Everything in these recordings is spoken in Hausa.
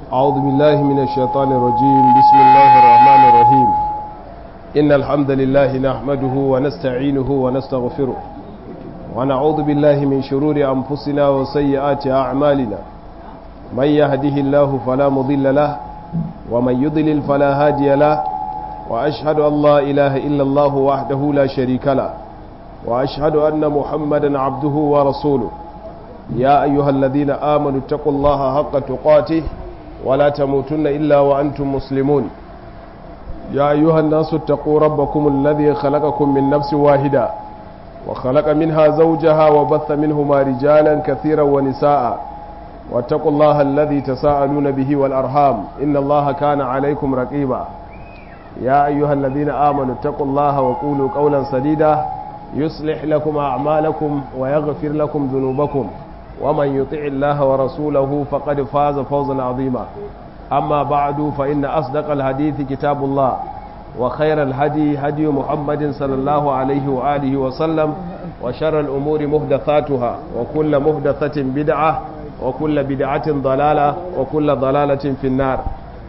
أعوذ بالله من الشيطان الرجيم بسم الله الرحمن الرحيم إن الحمد لله نحمده ونستعينه ونستغفره ونعوذ بالله من شرور أنفسنا وسيئات أعمالنا من يهده الله فلا مضل له ومن يضلل فلا هادي له وأشهد أن لا إله إلا الله وحده لا شريك له وأشهد أن محمدا عبده ورسوله يا أيها الذين آمنوا اتقوا الله حق تقاته ولا تموتن إلا وأنتم مسلمون يا أيها الناس اتقوا ربكم الذي خلقكم من نفس واحدة وخلق منها زوجها وبث منهما رجالا كثيرا ونساء واتقوا الله الذي تساءلون به والأرحام إن الله كان عليكم رقيبا يا أيها الذين آمنوا اتقوا الله وقولوا قولا سديدا يصلح لكم أعمالكم ويغفر لكم ذنوبكم ومن يطع الله ورسوله فقد فاز فوزا عظيما أما بعد فإن أصدق الحديث كتاب الله وخير الهدي هدي محمد صلى الله عليه وآله وسلم وشر الأمور مهدثاتها وكل مهدثة بدعة وكل بدعة ضلالة وكل ضلالة في النار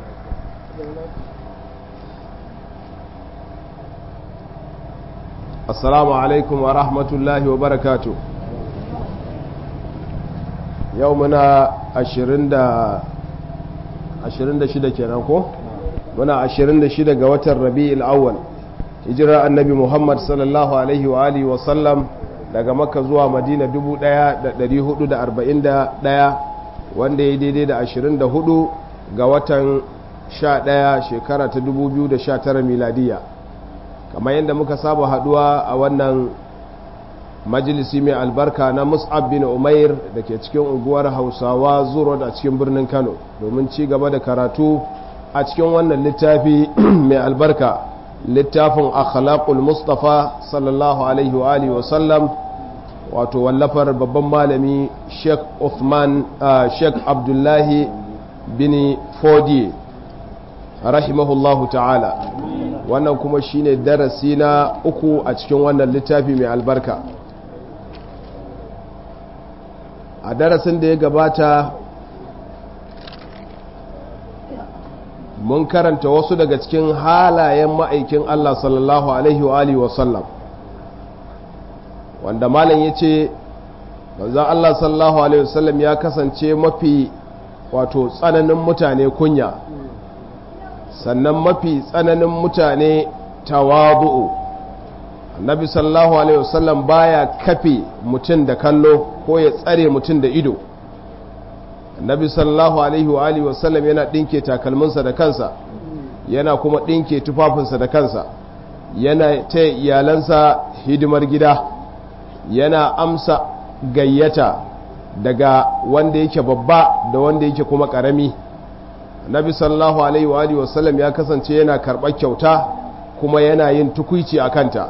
assalamu alaikum wa rahmatullahi wa barakatu yau muna 26 kenan ko muna 26 ga watan rabi'il awwal hijirar annabi muhammad sallallahu alaihi wa alihi wa sallam daga makka zuwa madina 1441 wanda ya daidai da 24 ga watan 11 shekara ta 2019 miladiya kamar yadda muka saba haduwa a wannan majalisi mai albarka na mus'ab bin umair da ke cikin unguwar hausawa zuro a cikin birnin kano domin ci gaba da karatu a cikin wannan littafi mai albarka littafin akhlaqul mustafa sallallahu alaihi wa alihi wa sallam wato wallafar babban malami sheikh uthman sheikh abdullahi bin fodi rahimahullahu ta'ala wannan kuma shine darasi na uku a cikin wannan littafi mai albarka a darasin da ya gabata mun karanta wasu daga cikin halayen ma'aikin Allah sallallahu alaihi wa alihi wasallam wanda malam ya ce manzan Allah sallallahu alaihi wasallam ya kasance mafi wato tsananin mutane kunya sannan mafi tsananin mutane tawadu'u annabi sallallahu alaihi wasallam baya kafe mutum da kallo ko ya tsare mutum da ido annabi sallallahu alaihi wa alihi wasallam yana dinke takalminsa da kansa yana kuma dinke tufafinsa da kansa yana ta iyalansa hidimar gida yana amsa gayyata daga wanda yake babba da wanda yake kuma karami nabi sallallahu alaihi wa alihi wasallam ya kasance yana karɓar kyauta kuma yana yin tukuici a kanta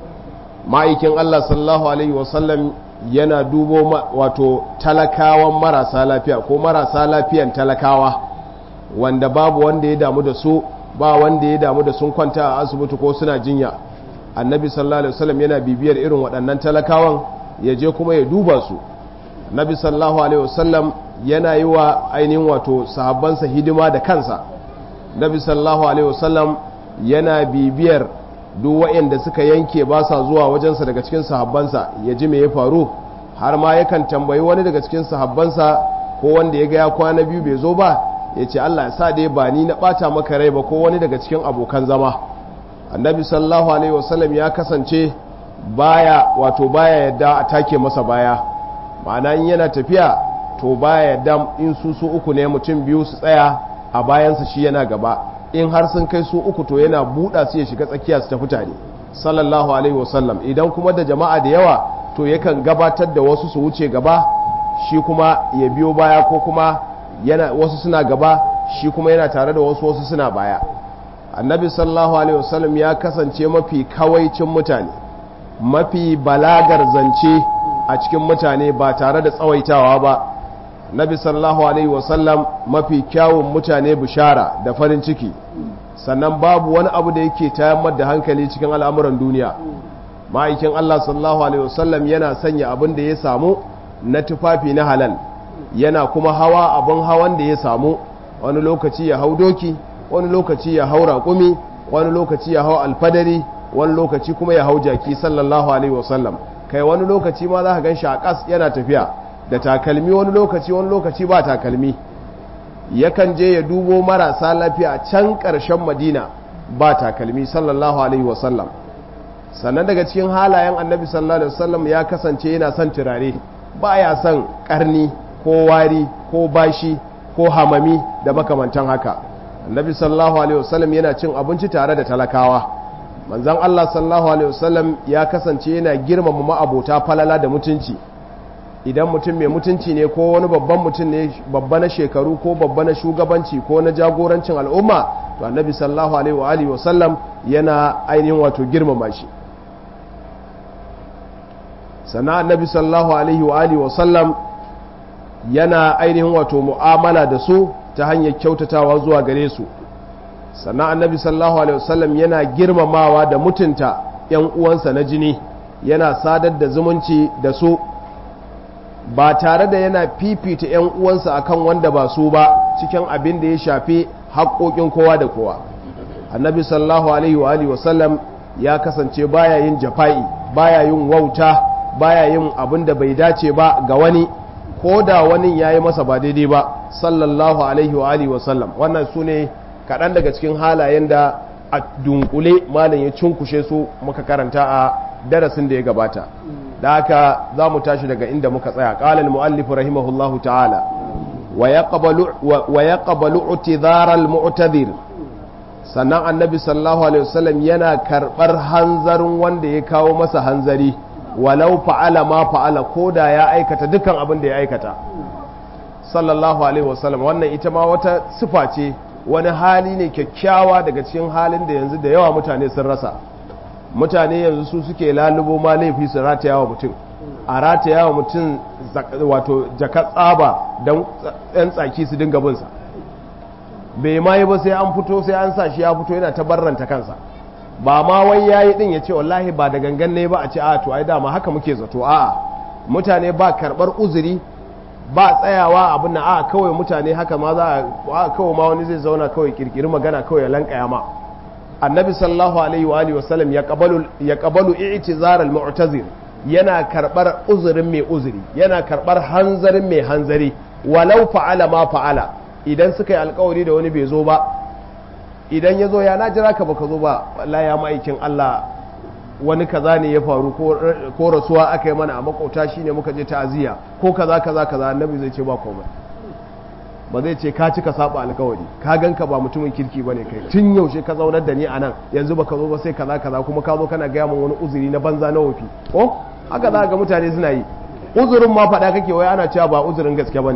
ma'aikin Allah sallallahu alaihi wasallam yana dubo wato talakawan marasa lafiya ko marasa lafiyan talakawa wanda babu wanda ya damu da su ba wanda ya damu da sun kwanta a asibiti ko suna jinya annabi sallallahu alaihi wasallam yana bibiyar irin waɗannan talakawan ya je kuma ya duba su nabi sallallahu alaihi wasallam yana yi wa ainihin wato sahabbansa hidima da kansa nabi sallallahu alaihi wasallam yana bibiyar duk waɗanda suka yanke ba sa zuwa wajensa daga cikin sahabbansa ya ji me ya faru har ma yakan tambayi wani daga cikin sahabbansa ko wanda ya ga ya kwana biyu bai zo ba ya ce Allah ya sa dai ba ni na ɓata maka rai ba ko wani daga cikin abokan zama annabi sallallahu alaihi wasallam ya kasance baya wato baya yadda a take masa baya ma'ana in yana tafiya to baya yadda in su su uku ne mutum biyu su tsaya a bayansa shi yana gaba in har sun kai su uku to yana buɗa su ya shiga tsakiya su tafi tare sallallahu alaihi wasallam idan kuma da jama'a da yawa to yakan gabatar da wasu su wuce gaba shi kuma ya biyo baya ko kuma yana wasu suna gaba shi kuma yana tare da wasu wasu suna baya annabi sallallahu alaihi wasallam ya kasance mafi kawaicin mutane mafi balagar zance a cikin mutane ba tare da tsawaitawa ba nabi sallallahu alaihi wasallam mafi kyawun mutane bishara da farin ciki sannan babu wani abu da yake tayammar da hankali cikin al'amuran duniya ma'aikin Allah sallallahu alaihi wasallam yana sanya abin da ya samu na tufafi na halal yana kuma hawa abin hawan da ya samu wani lokaci ya hau doki wani lokaci ya hau raƙumi wani lokaci ya hau alfadari wani lokaci kuma ya hau jaki sallallahu alaihi wasallam kai wani lokaci ma za ka gan shi a ƙas yana tafiya da takalmi wani lokaci wani lokaci ba takalmi yakan je ya dubo marasa lafiya can ƙarshen madina ba takalmi sallallahu alaihi wasallam sannan daga cikin halayen annabi sallallahu alaihi wasallam ya kasance yana son turare ba ya son ƙarni ko wari ko bashi ko hamami da makamantan haka annabi sallallahu alaihi wasallam yana cin abinci tare da talakawa manzon Allah sallallahu alaihi wasallam ya kasance yana girmama ma'abota falala da mutunci idan mutum mai mutunci ne ko wani babban mutum ne babba na shekaru ko babba na shugabanci ko na jagorancin al'umma to annabi sallallahu alaihi wa alihi wasallam yana ainihin wato girmama shi sannan annabi sallallahu alaihi wa alihi wasallam yana ainihin wato mu'amala da su ta hanyar kyautatawa zuwa gare su sannan annabi sallallahu alaihi wasallam yana girmamawa da mutunta yan uwansa na jini yana sadar da zumunci da su ba tare da yana fifita yan uwansa akan wanda ba su ba cikin abin da ya shafi haƙoƙin kowa da kowa annabi sallallahu alaihi wa alihi wasallam ya kasance baya yin jafa'i baya yin wauta baya yin abin da bai dace ba ga wani ko da wani ya yi masa ba daidai ba sallallahu alaihi wa alihi wasallam wannan su ne kaɗan daga cikin halayen da a dunkule malam ya cunkushe su muka karanta a darasin da ya gabata da haka za mu tashi daga inda muka tsaya ƙalal mu'allifu rahimahullahu ta'ala wa ya ƙabalu utizaral mu'tadir sannan annabi sallallahu alaihi wasallam yana karɓar hanzarin wanda ya kawo masa hanzari walau fa'ala ma fa'ala ko da ya aikata dukkan abin da ya aikata sallallahu alaihi wasallam wannan ita ma wata sifa ce wani hali ne kyakkyawa daga cikin halin da yanzu da yawa mutane sun rasa mutane yanzu su suke lalubo ma laifi su rataya wa mutum a rataya wa mutum wato jaka tsaba don yan tsaki su dinga binsa bai ma yi ba sai an fito sai an sa shi ya fito yana ta barranta kansa ba ma wai yayi din ya ce wallahi ba da gangan ne ba a ce a to ai dama haka muke zato a'a mutane ba karbar uzuri ba tsayawa abin na a kawai mutane haka ma za a kawai ma wani zai zauna kawai kirkiri magana kawai ya lankaya ma annabi sallallahu alaihi wa alihi wasallam ya qabalu ya qabalu i'tizar al-mu'tazir yana karbar uzurin mai uzuri yana karbar hanzarin mai hanzari walau fa'ala ma fa'ala idan suka yi alkawari da wani bai zo ba idan ya zo ya na jira ka baka zo ba la ya ma'aikin Allah wani kaza ne ya faru ko rasuwa aka yi mana a makauta shine muka je ta'aziyya ko kaza kaza kaza annabi zai ce ba komai ba zai ce ka cika saba alkawari ka ganka ba mutumin kirki bane kai tun yaushe ka zaunar da ni a nan yanzu baka zo ba sai kaza kaza kuma ka zo kana gaya min wani uzuri na banza na wofi ko haka za ga mutane suna yi uzurin ma faɗa kake wai ana cewa ba uzurin gaske bane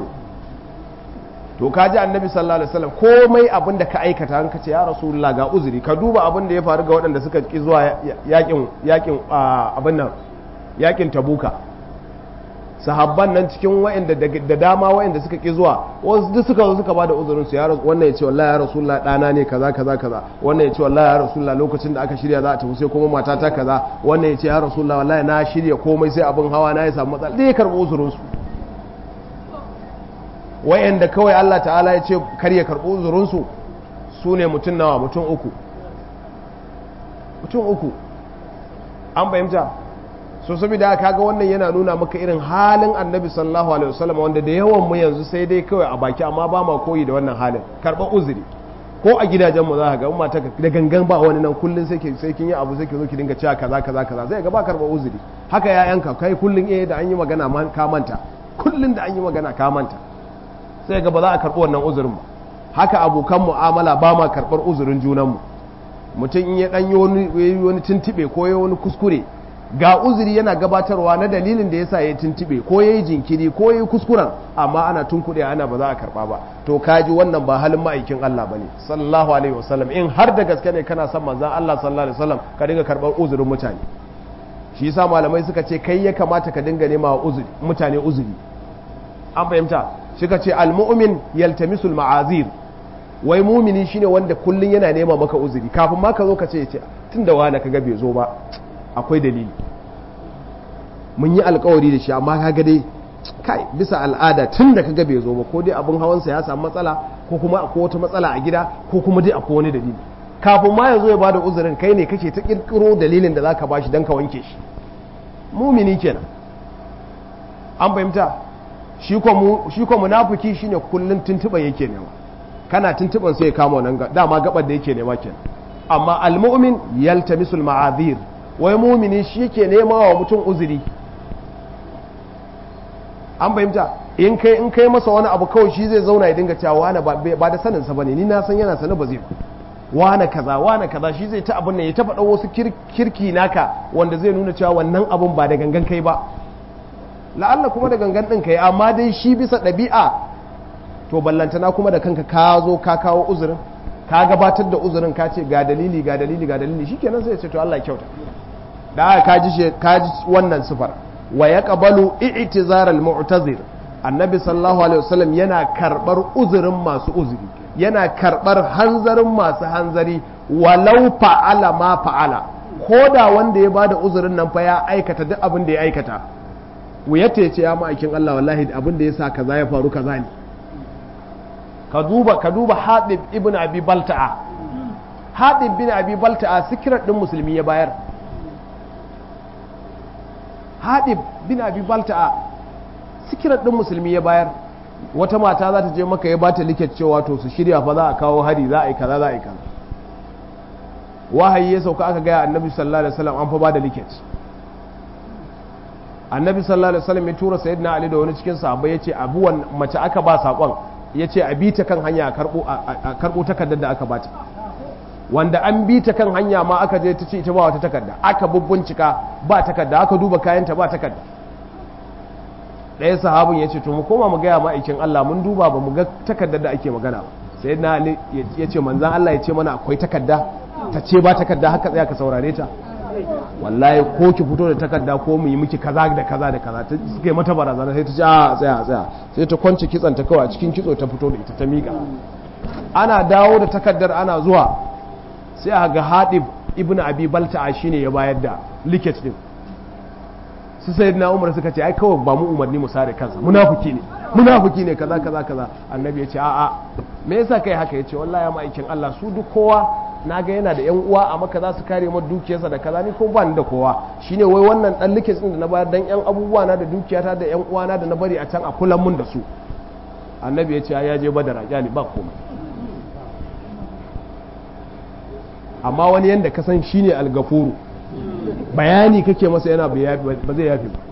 to ka ji annabi sallallahu alaihi wasallam komai abin da ka aikata an kace ya rasulullah ga uzuri ka duba abin da ya faru ga waɗanda suka ki zuwa yakin yakin abin nan yakin tabuka sahabban nan cikin wa'anda da dama wa'anda suka ki zuwa wasu duk suka zo suka bada uzurin su ya wannan ya ce wallahi ya rasulullah dana ne kaza kaza kaza wannan ya ce wallahi ya rasulullah lokacin da aka shirya za a tafi sai kuma matata kaza wannan ya ce ya rasulullah wallahi na shirya komai sai abin hawa na ya samu matsala dai karɓi uzurin su wayanda kawai Allah ta'ala ya ce kar ya karɓi uzurinsu su ne mutum nawa mutum uku mutum uku an fahimta so saboda haka ga wannan yana nuna maka irin halin annabi sallallahu alaihi wasallam wanda da yawan mu yanzu sai dai kawai a baki amma ba ma koyi da wannan halin karɓar uzuri ko a gidajen mu za ka ga in mata da gangan ba wani nan kullun sai sai kin yi abu sai ki zo ki dinga cewa kaza kaza kaza zai ga ba karɓar uzuri haka yayanka kai kullun eh da an yi magana ka manta kullun da an yi magana ka manta sai ga ba za a karɓi wannan uzurin ba haka abokan mu'amala ba ma karɓar uzurin junanmu mutum in ya ɗan yi wani tuntuɓe ko ya wani kuskure ga uzuri yana gabatarwa na dalilin da yasa ya tuntuɓe ko ya yi jinkiri ko ya yi kuskuren amma ana tunkuɗe ana ba za a karɓa ba to kaji wannan ba halin ma'aikin Allah ba ne sallallahu alaihi wasallam in har da gaske ne kana son manzan Allah sallallahu alaihi wasallam ka dinga karɓar uzurin mutane shi yasa malamai suka ce kai ya kamata ka dinga nema uzuri mutane uzuri an fahimta suka ce almu'min yaltamisul ma'azir wai mumini shine wanda kullun yana nema maka uzuri kafin ma ka zo ka ce ce tunda wani kaga bai zo ba akwai dalili mun yi alkawari da shi amma kaga dai kai bisa al'ada tun da kaga bai zo ba ko dai abin hawansa ya samu matsala ko kuma akwai wata matsala a gida ko kuma dai akwai wani dalili kafin ma ya zo ya bada uzurin kai ne kake ta kirkiro dalilin da zaka bashi dan ka wanke shi mumini kenan an fahimta shi ko munafiki shine kullun tuntuban yake nema kana tuntuban sai ya kama wannan dama gabar da yake nema kenan amma almu'min yaltamisul ma'azir wai mumini shi yake nema wa mutum uzuri an fahimta in kai in kai masa wani abu kawai shi zai zauna ya dinga cewa wani ba da sanin sa bane ni na san yana sanin ba zai ba wane kaza wane kaza shi zai ta abin nan ya ta faɗa wasu kirki naka wanda zai nuna cewa wannan abun ba da gangan kai ba la'alla kuma da gangan ɗin kai amma dai shi bisa ɗabi'a to ballantana kuma da kanka ka zo ka kawo uzurin ka gabatar da uzurin ka ce ga dalili ga dalili ga dalili shikenan sai ya ce to Allah kyauta da aka kaji kaji wannan sifar wa yaqbalu i'tizar al-mu'tazir annabi sallallahu alaihi wasallam yana karbar uzurin masu uzuri yana karbar hanzarin masu hanzari walau fa'ala ma fa'ala ko da wanda ya bada uzurin nan fa ya aikata duk abin da ya aikata wuyata ya ce ya ma'aikin Allah wallahi abin da ya sa kaza ya faru kaza ne ka duba ka duba Hadib ibn Abi Balta'a Hadib bin Abi Balta'a sikirar din musulmi ya bayar Hadib bin Abi Balta'a sikirar din musulmi ya bayar wata mata za ta je maka ya bata liket cewa to su shirya fa za a kawo hari za a yi kaza za a yi kaza wahayi ya sauka aka gaya annabi sallallahu alaihi wasallam an fa bada liket annabi sallallahu alaihi wasallam ya tura sayyidina ali da wani cikin sahabbai yace abuwan mace aka ba sakon yace a bi ta kan hanya a karbo a karbo takardar da aka bata wanda an bi ta kan hanya ma aka je ta ce ita ba wata takarda aka bubbuncika ba takarda aka duba kayanta ba takarda ɗaya sahabin ya ce to mu koma mu gaya ma'aikin Allah mun duba ba mu ga takardar da ake magana ba sai na ali ya ce manzan Allah ya ce mana akwai takarda ta ce ba takarda haka tsaya ka saurare ta wallahi ko ki fito da takarda ko mu yi miki kaza da kaza da kaza ta suka yi mata barazana sai ta ce a tsaya tsaya sai ta kwance kitsan ta kawai a cikin kitso ta fito da ita ta miƙa ana dawo da takardar ana zuwa sai a ga haɗib ibn abi balta'a shine ya bayar da liket din su sai na umar suka ce ai kawai ba mu umarni mu sare kansa munafiki ne munafiki ne kaza kaza kaza annabi ya ce a'a me yasa kai haka yace wallahi ma aikin Allah su duk kowa na ga yana da yan uwa a maka za su kare mu dukiyarsa da kaza ni ko ba ni da kowa shine wai wannan dan likes din da na bayar dan yan abubuwa na da dukiyata da yan uwa na da na bari a can a kulan mun da su annabi ya ce ya je badara kyali ba komai amma wani yanda ka san shine algafuru bayani kake masa yana ba zai yafi ba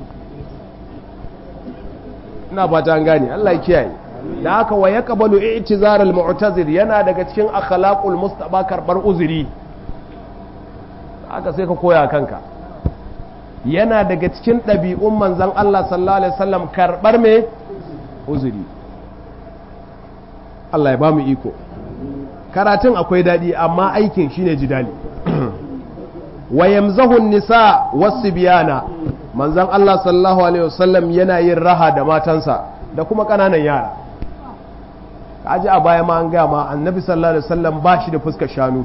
ina fata an gane Allah ya kiyaye da haka wa yaqbalu i'tizar al-mu'tazir yana daga cikin akhlaqul mustaba karbar uzuri haka sai ka koya kanka yana daga cikin ɗabi'un manzon Allah sallallahu alaihi wasallam karbar me uzuri Allah ya ba mu iko karatun akwai daɗi amma aikin shine jidali wa yamzahu nisa wasu biyana manzan Allah sallallahu alaihi wasallam yana yin raha da matansa da kuma ƙananan yara kaji a baya ma an gaya ma annabi sallallahu alaihi wasallam ba shi da fuskar shanu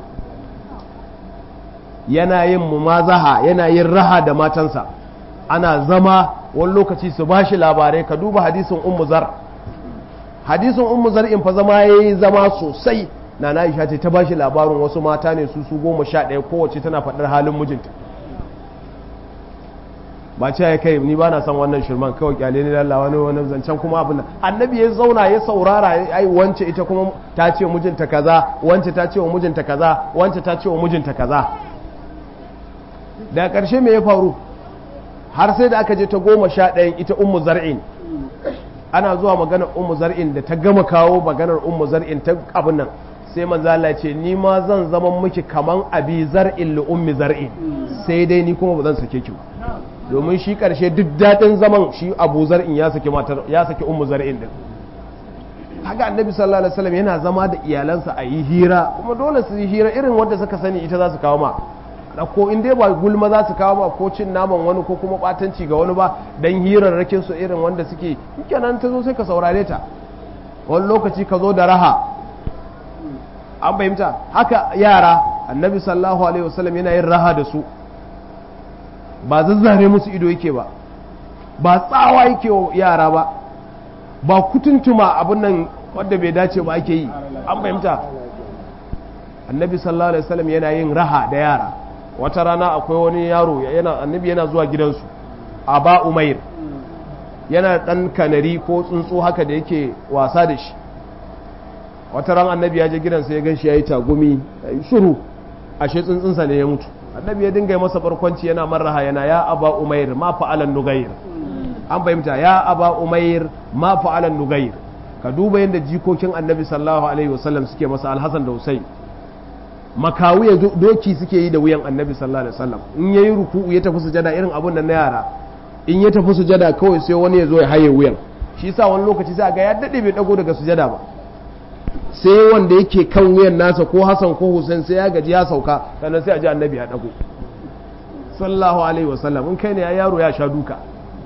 yana yin mumazaha yana yin raha da matansa ana zama wani lokaci su ba shi labarai ka duba hadisin ummu zar hadisin ummu zar in fa zama yayi zama sosai na na isha ce ta bashi labarin wasu mata ne su su goma sha ɗaya kowace tana faɗar halin mijinta ba ce ya kai ni ba na son wannan shirman kawai kyale ni lalla wani wani zancen kuma abin annabi ya zauna ya saurara ai wance ita kuma ta ce mijinta kaza wance ta ce wa mijinta kaza wance ta ce wa mijinta kaza daga ƙarshe me ya faru har sai da aka je ta goma sha ɗayan ita ummu zar'in ana zuwa maganar ummu zar'in da ta gama kawo maganar ummu zar'in ta abin nan sai manzo Allah ce ni ma zan zama miki kaman abi zar'in li ummi zar'in sai dai ni kuma ba zan sake ki ba domin shi karshe duk dadin zaman shi abu zar'in ya saki matar ya saki ummu zar'in din haka annabi sallallahu alaihi wasallam yana zama da iyalansa a yi hira kuma dole su yi hira irin wanda suka sani ita za su kawo ma ko in dai ba gulma za su kawo ba ko cin naman wani ko kuma batanci ga wani ba dan hirarrakin su irin wanda suke kenan ta zo sai ka saurare ta wani lokaci ka zo da raha an fahimta haka yara annabi sallallahu alaihi wasallam yana yin raha da su ba zazzare musu ido yake ba ba tsawa yake wa yara ba ba kutuntuma abin nan wanda bai dace ba ake yi an fahimta annabi sallallahu alaihi wasallam yana yin raha da yara wata rana akwai wani yaro yana annabi yana zuwa gidansu aba umair yana dan kanari ko tsuntsu haka da yake wasa da shi wata ran annabi ya je gidansa ya ganshi yayi tagumi yayi shiru ashe tsuntsunsa ne ya mutu annabi ya dinga masa barkwanci yana marraha yana ya aba umair ma fa'alan nugayr an fahimta ya aba umair ma fa'alan nugayr ka duba yadda jikokin annabi sallallahu alaihi wasallam suke masa alhassan da husain makawu ya doki suke yi da wuyan annabi sallallahu alaihi wasallam in yayi ruku'u ya tafi sujada irin abun nan na yara in ya tafi sujada kawai sai wani ya zo ya haye wuyan shi yasa wani lokaci sai ga ya dade bai dago daga sujada ba sai wanda yake kan wuyan nasa ko Hassan ko Hussein sai ya gaji ya sauka sannan sai a ji annabi ya dago sallallahu alaihi wasallam in kai ne ya yaro ya sha duka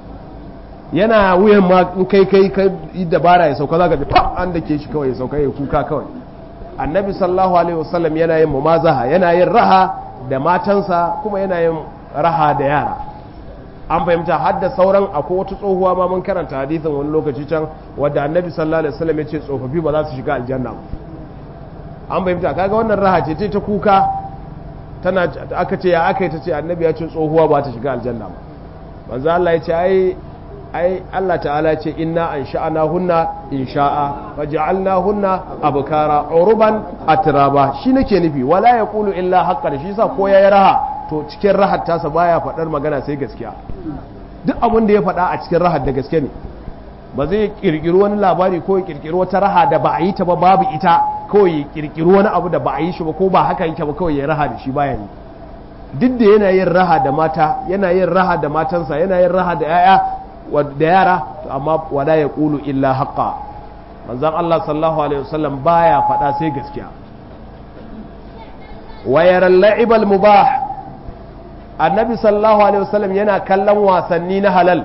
yana wuyan ma in kai kai kai dabara ya sauka zaka ji fa an dake shi kawai ya sauka ya kuka kawai annabi sallallahu alaihi wasallam yana yin mumazaha yana yin raha da matansa kuma yana yin raha da yara an fahimta har da sauran akwai wata tsohuwa ma mun karanta hadisin wani lokaci can wadda annabi sallallahu alaihi wasallam ya ce tsofaffi ba za su shiga aljanna ba an fahimta kaga wannan raha ce ta kuka tana aka ce ya aka yi ta ce annabi ya ce tsohuwa ba ta shiga aljanna ba manzo Allah ya ce ai ai Allah ta'ala ce inna an sha'ana hunna in sha'a fa ja'alna hunna abkara uruban atraba shi nake nufi wala yaqulu illa haqqan shi yasa ko yayi raha to cikin rahar tasa baya faɗar magana sai gaskiya duk abin da ya faɗa a cikin rahar da gaske ne ba zai kirkiri wani labari ko ya kirkiri wata raha da ba a yi ta ba babu ita kawai ya kirkiri wani abu da ba a yi shi ba ko ba haka yake ba kawai ya raha da shi baya yi duk da yana yin raha da mata yana yin raha da matansa yana yin raha da 'ya'ya da yara amma wala ya ƙulu illa haƙa manzan Allah sallallahu Alaihi wasallam baya faɗa sai gaskiya wayaran la'ibal mubah annabi sallallahu Alaihi wasallam yana kallon wasanni na halal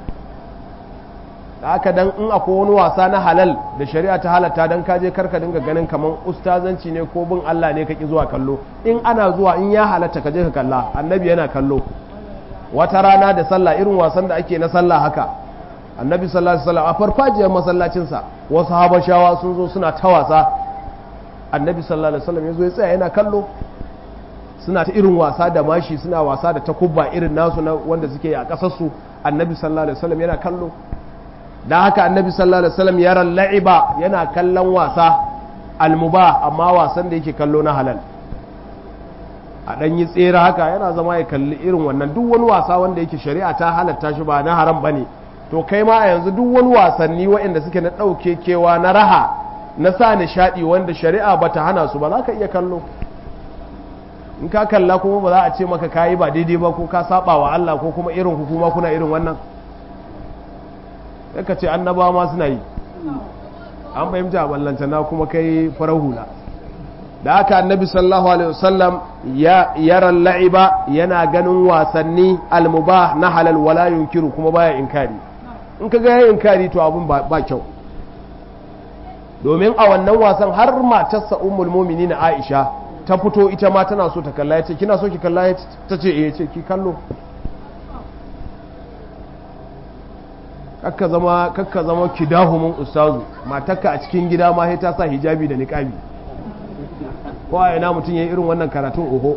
da aka dan in akwai wani wasa na halal da shari'a ta halatta dan kaje karka dinga ganin kaman ustazanci ne ko bin Allah ne kaki zuwa kallo in ana zuwa in ya halatta kaje ka kalla annabi yana kallo wata rana da sallah irin wasan da ake na sallah haka annabi sallallahu alaihi wasallam a farfajiyar masallacinsa wasu habashawa sun zo suna ta wasa annabi sallallahu alaihi wasallam yazo ya tsaya yana kallo suna ta irin wasa da mashi suna wasa da takubba irin nasu na wanda suke a kasar su annabi sallallahu alaihi wasallam yana kallo dan haka annabi sallallahu alaihi wasallam yara la'iba yana kallon wasa almubah amma wasan da yake kallo na halal a ɗan yi tsere haka yana zama ya kalli irin wannan duk wani wasa wanda yake shari'a ta halatta shi ba na haram bane to kai ma a yanzu duk wani wasanni waɗanda suke na ɗauke kewa na raha na sa nishaɗi wanda shari'a ba ta hana su ba za ka iya kallo in ka kalla kuma ba za a ce maka kayi ba daidai ba ko ka saba wa Allah ko kuma irin hukuma kuna irin wannan sai ka ce annabawa ma suna yi an fahimta ballantana kuma kai farar hula da haka annabi sallallahu alaihi wasallam ya yaran la'iba yana ganin wasanni almubah na halal wala yunkiru kuma baya inkari in ka ga inkari to abun ba kyau domin a wannan wasan har matarsa ummul mu'minin Aisha ta fito ita ma tana so ta kalla yace kina so ki kalla ta ce eh ce ki kallo kakka zama kakka zama kidahumun ustazu matarka a cikin gida ma sai ta sa hijabi da niqabi ko a ina mutum ya yi irin wannan karatun oho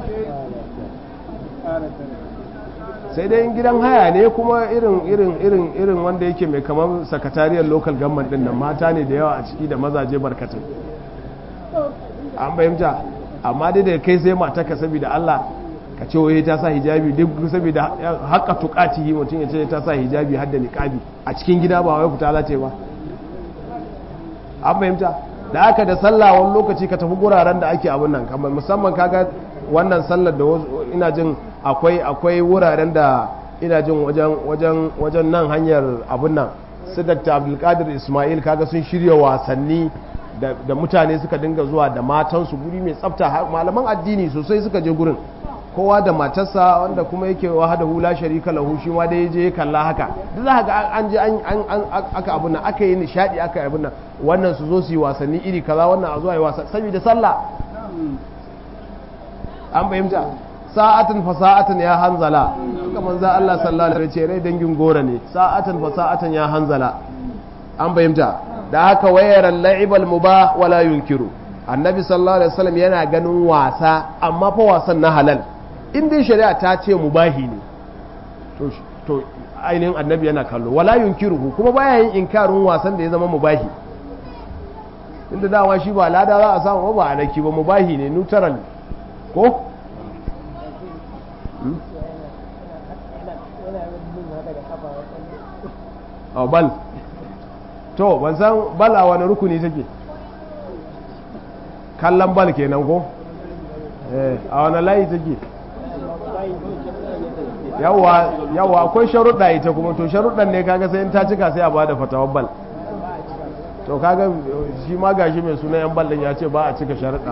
sai dai gidan haya ne kuma irin irin irin irin wanda yake mai kamar sakatariyar local government din nan mata ne da yawa a ciki da mazaje barkatai an bayyanta amma dai da kai sai mata ka saboda Allah ka ce wai ta sa hijabi duk saboda haka tukati mutum ya ce ta sa hijabi har da niqabi a cikin gida ba wai fita za ba an bayyanta da aka da sallah wani lokaci ka tafi guraren da ake abin nan kamar musamman kaga wannan sallar da ina jin akwai akwai wuraren da ina jin wajen wajen wajen nan hanyar abin nan su Dr. Abdulkadir Ismail kaga sun shirya wasanni da, da mutane suka dinga zuwa da matansu guri mai tsafta malaman addini sosai suka je gurin kowa da matarsa wanda kuma yake wahada hula sharika lahu shi ma dai je kalla haka duk za ga an je an an aka abun nan aka yi nishadi aka yi abun nan wannan su zo su yi wasanni iri kaza wannan a zuwa yi wasa saboda sallah an fahimta sa'atan fa sa'atan ya hanzala haka manzo Allah sallallahu alaihi wasallam rai dangin gora ne sa'atan fa sa'atan ya hanzala an fahimta da haka wayar la'ibal mubah wala yunkiru annabi sallallahu alaihi wasallam yana ganin wasa amma fa wasan na halal in dai shari'a ta ce mubahi ne to to ainihin annabi yana kallo wala yunkiruhu kuma baya yin inkarin wasan da ya zama mubahi inda dawa shi ba lada za a samu ba alaki ba mubahi ne neutral ko a bal to ban san bal a wani rukuni take kallon bal kenan ko a wani layi take yawa akwai sharuɗa ita kuma to sharuɗan ne kaga sai in ta cika sai a bada fatawar bal to kaga shi ma gashi mai suna yan bal din ya ce ba a cika sharuɗa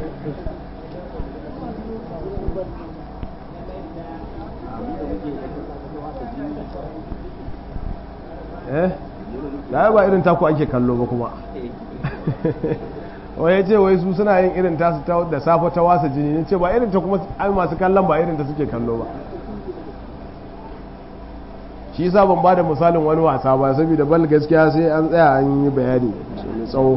eh da ba irin taku ake kallo ba kuma wai ya ce wai su suna yin irin tasu da safa ta wasa jini ne ce ba irin ta kuma ai masu kallon ba irin ta suke kallo ba shi yasa ban ba da misalin wani wasa ba saboda bal gaskiya sai an tsaya an yi bayani mai tsawo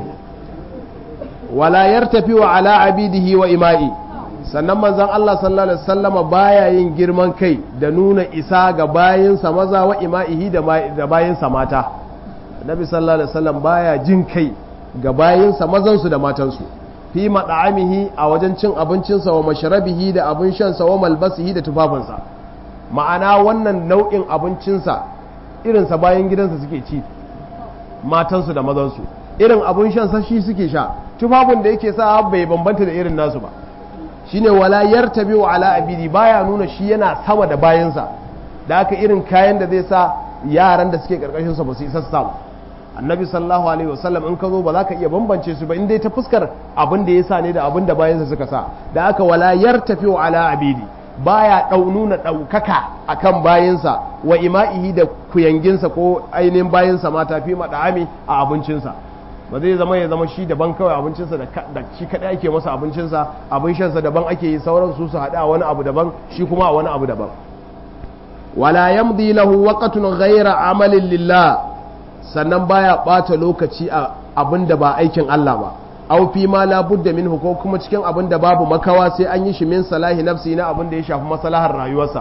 wala yartafi wa ala abidihi wa ima'i sannan manzon Allah sallallahu alaihi wasallama baya yin girman kai da nuna isa ga bayinsa maza wa ima'ihi da bayinsa mata Nabi sallallahu alaihi wasallam baya jin kai ga bayinsa mazansu da matansu fi mad'amihi a wajen cin abincinsa wa mashrabihi da abin shansa wa malbasihi da tufafinsa ma'ana wannan nau'in abincinsa irinsa bayan gidansa suke ci matansu da mazansu irin abin shansa shi suke sha tufafin da yake sa bai bambanta da irin nasu ba shine wala yartabi wa ala abidi baya nuna shi yana sama da bayansa da haka irin kayan da zai sa yaran da suke karkashin sa ba su isa su samu annabi sallallahu alaihi wasallam in ka zo ba za ka iya bambance su ba in dai ta fuskar abin da ya sa ne da abin da bayansa suka sa da haka wala yartafi wa ala abidi baya dau nuna daukaka akan bayansa wa ima'ihi da kuyanginsa ko ainihin bayansa mata fi mada'ami a abincinsa ba zai zama ya zama shi daban kawai abincinsa da shi kaɗai ake masa abincinsa abin shansa daban ake yi sauran su su haɗa wani abu daban shi kuma a wani abu daban wala yamdi lahu waqtun ghayra amalin lillah sannan baya ɓata lokaci a abin da ba aikin Allah ba aw fi ma la budda minhu ko kuma cikin abin da babu makawa sai an yi shi min salahi nafsi na abin da ya shafi maslahar rayuwarsa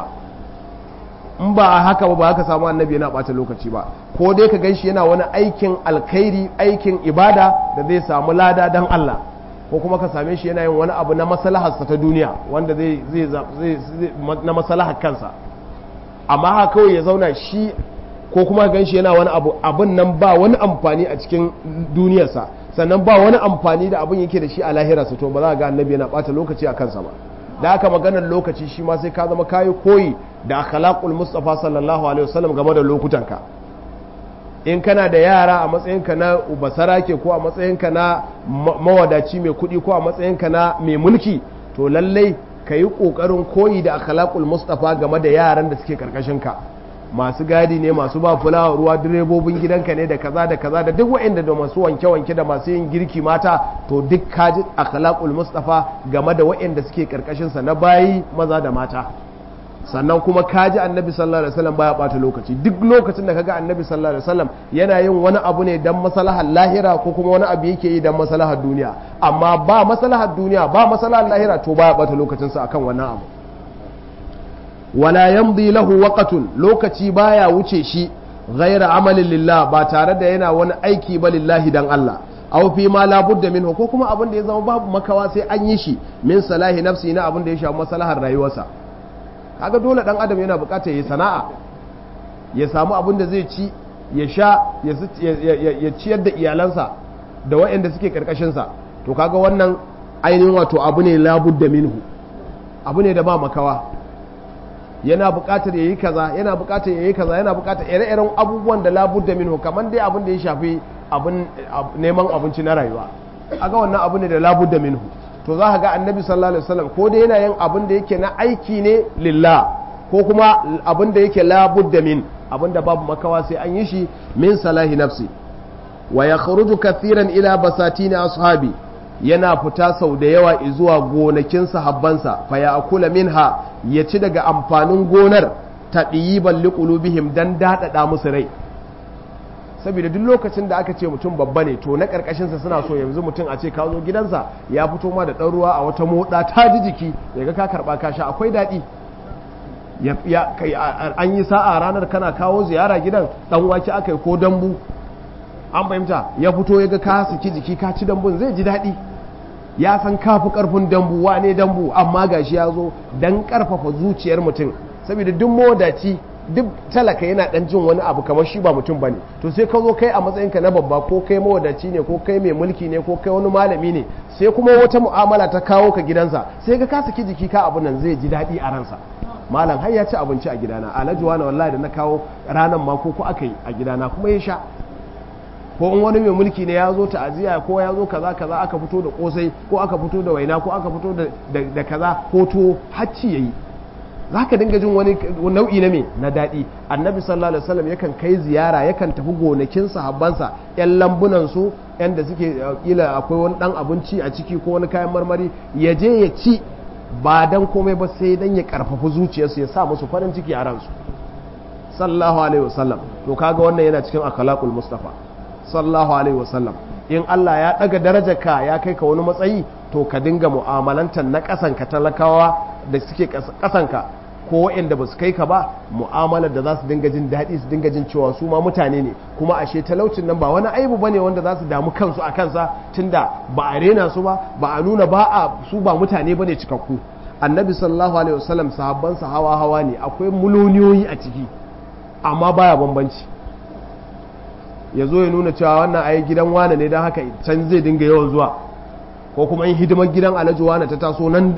in ba a haka ba ba haka samu annabi yana bata lokaci ba ko dai ka ganshi yana wani aikin alkhairi aikin ibada da zai samu lada dan Allah ko kuma ka same shi yana yin wani abu na maslaharsa ta duniya wanda zai zai na maslahar kansa amma haka kawai ya zauna shi ko kuma ka ganshi yana wani abu abin nan ba wani amfani a cikin duniyarsa sannan ba wani amfani da abin yake da shi a lahirarsa to ba za ga annabi yana bata lokaci a kansa ba da aka maganar lokaci shi ma sai ka zama kayi koyi da akhlaqul mustafa sallallahu alaihi wasallam game da lokutanka in kana da yara a matsayinka na ubasarake ko a matsayinka na mawadaci mai kuɗi ko a matsayinka na mai mulki to lallai ka yi ƙoƙarin koyi da akhlaqul mustafa game da yaran da suke ka masu gadi ne masu ba fulawa ruwa direbobin gidanka ne da kaza da kaza da duk wa'anda da masu wanke-wanke da masu yin girki mata to duk kaji akhlaqul mustafa game da wa'anda suke karkashin sa na bayi maza da mata sannan kuma kaji annabi sallallahu alaihi wasallam baya bata lokaci duk lokacin da kaga annabi sallallahu alaihi wasallam yana yin wani abu ne dan maslahar lahira ko kuma wani abu yake yi dan maslahar duniya amma ba maslahar duniya ba maslahar lahira to baya bata lokacin sa akan wannan abu wala yamdi lahu waqtun lokaci baya wuce shi ghaira amalin lillah ba tare da yana wani aiki ba lillahi dan Allah aw fi ma la budda minhu ko kuma abin da ya zama babu makawa sai an yi shi min salahi nafsi na abin da ya shafi maslahar rayuwarsa kaga dole dan adam yana bukatar ya sana'a ya samu abin da zai ci ya sha ya ciyar da iyalansa da waɗanda suke karkashin sa to kaga wannan ainihin wato abu ne la budda minhu abu ne da ba makawa yana buƙatar yayi kaza yana buƙatar yayi kaza yana buƙatar ire-iren abubuwan da labudda minhu kamar dai abin da ya shafi abin neman abinci na rayuwa aga wannan abu ne da labudda minhu to za ka ga annabi sallallahu alaihi wasallam ko dai yana yin abin da yake na aiki ne lillah ko kuma abin da yake labudda min abin da babu makawa sai an yi shi min salahi nafsi wa yakhruju kathiran ila basatin ashabi yana fita sau da yawa zuwa gonakin sahabbansa fa ya akula minha ya ci daga amfanin gonar ta ɗiyiban liƙulubihim don daɗaɗa musu rai saboda duk lokacin da aka ce mutum babba ne to na karkashinsa suna so yanzu mutum a ce ka zo gidansa ya fito ma da ɗan ruwa a wata moɗa ta ji jiki ya ga ka karɓa ka sha akwai daɗi an yi sa'a ranar kana kawo ziyara gidan ɗan wake aka yi ko dambu an fahimta ya fito ya ga ka saki jiki ka ci dambun zai ji daɗi ya san kafi ƙarfin dambu wane dambu amma gashi ya zo don ƙarfafa zuciyar mutum saboda duk modaci duk talaka yana dan jin wani abu kamar shi ba mutum bane to sai ka zo kai a matsayinka na babba ko kai mawadaci ne ko kai mai mulki ne ko kai wani malami ne sai kuma wata mu'amala ta kawo ka gidansa sai ka kasa jiki ka abu nan zai ji daɗi a ransa malam har ya ci abinci a gidana alhaji wani wallahi da na kawo ranan ma ko ko aka yi a gidana kuma ya sha ko in wani mai mulki ne ya zo ta'aziyya ko ya zo kaza kaza aka fito da kosai ko aka fito da waina ko aka fito da kaza ko to hacci yayi za ka dinga jin wani nau'i na me na daɗi annabi sallallahu alaihi wasallam yakan kai ziyara yakan tafi gonakin sahabbansa yan lambunan su yan da suke kila akwai wani dan abinci a ciki ko wani kayan marmari ya je ya ci ba dan komai ba sai dan ya karfafa zuciyarsu ya sa musu farin ciki a ransu sallallahu alaihi wasallam to kaga wannan yana cikin akhlaqul mustafa sallallahu alaihi wasallam in Allah ya daga darajarka ya kai ka wani matsayi to ka dinga mu'amalantar na kasanka talakawa da suke kasanka ko waɗanda ba su kai ka ba mu'amalar da za su dinga jin daɗi su dinga jin cewa su ma mutane ne kuma ashe talaucin nan ba wani aibu bane wanda za su damu kansu a kansa tunda ba a rena su ba ba a nuna ba a su ba mutane bane cikakku annabi sallallahu alaihi wasallam sahabbansa hawa hawa ne akwai muloniyoyi a ciki amma baya bambanci ya zo ya nuna cewa wannan ayi gidan wane ne don haka can zai dinga yawan zuwa ko kuma in hidimar gidan alhaji wane ta taso nan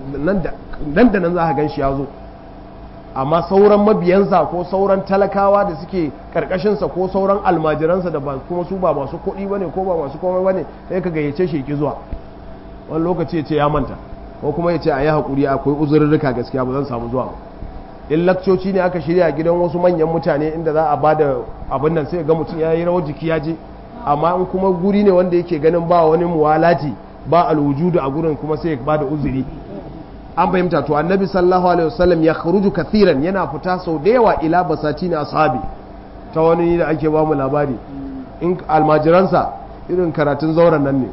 da nan za ka gan shi ya zo amma sauran mabiyansa ko sauran talakawa da suke karkashinsa ko sauran almajiransa da kuma su ba masu kuɗi ba ne ko ba masu komai ba ne sai ka gayyace shi ki zuwa wani lokaci ya ce ya manta ko kuma ya ce a yi haƙuri akwai uzurrurruka gaskiya ba zan samu zuwa ba in lakcoci ne aka shirya gidan wasu manyan mutane inda za a bada abin nan sai ga mutum ya yi rawar jiki ya je amma in kuma guri ne wanda yake ganin ba wani muwalati ba alwujudu a gurin kuma sai ya bada uzuri an fahimta to annabi sallallahu alaihi wasallam ya kharuju kathiran yana fita sau da yawa ila basatin ashabi ta wani da ake ba mu labari in almajiransa irin karatun zauren nan ne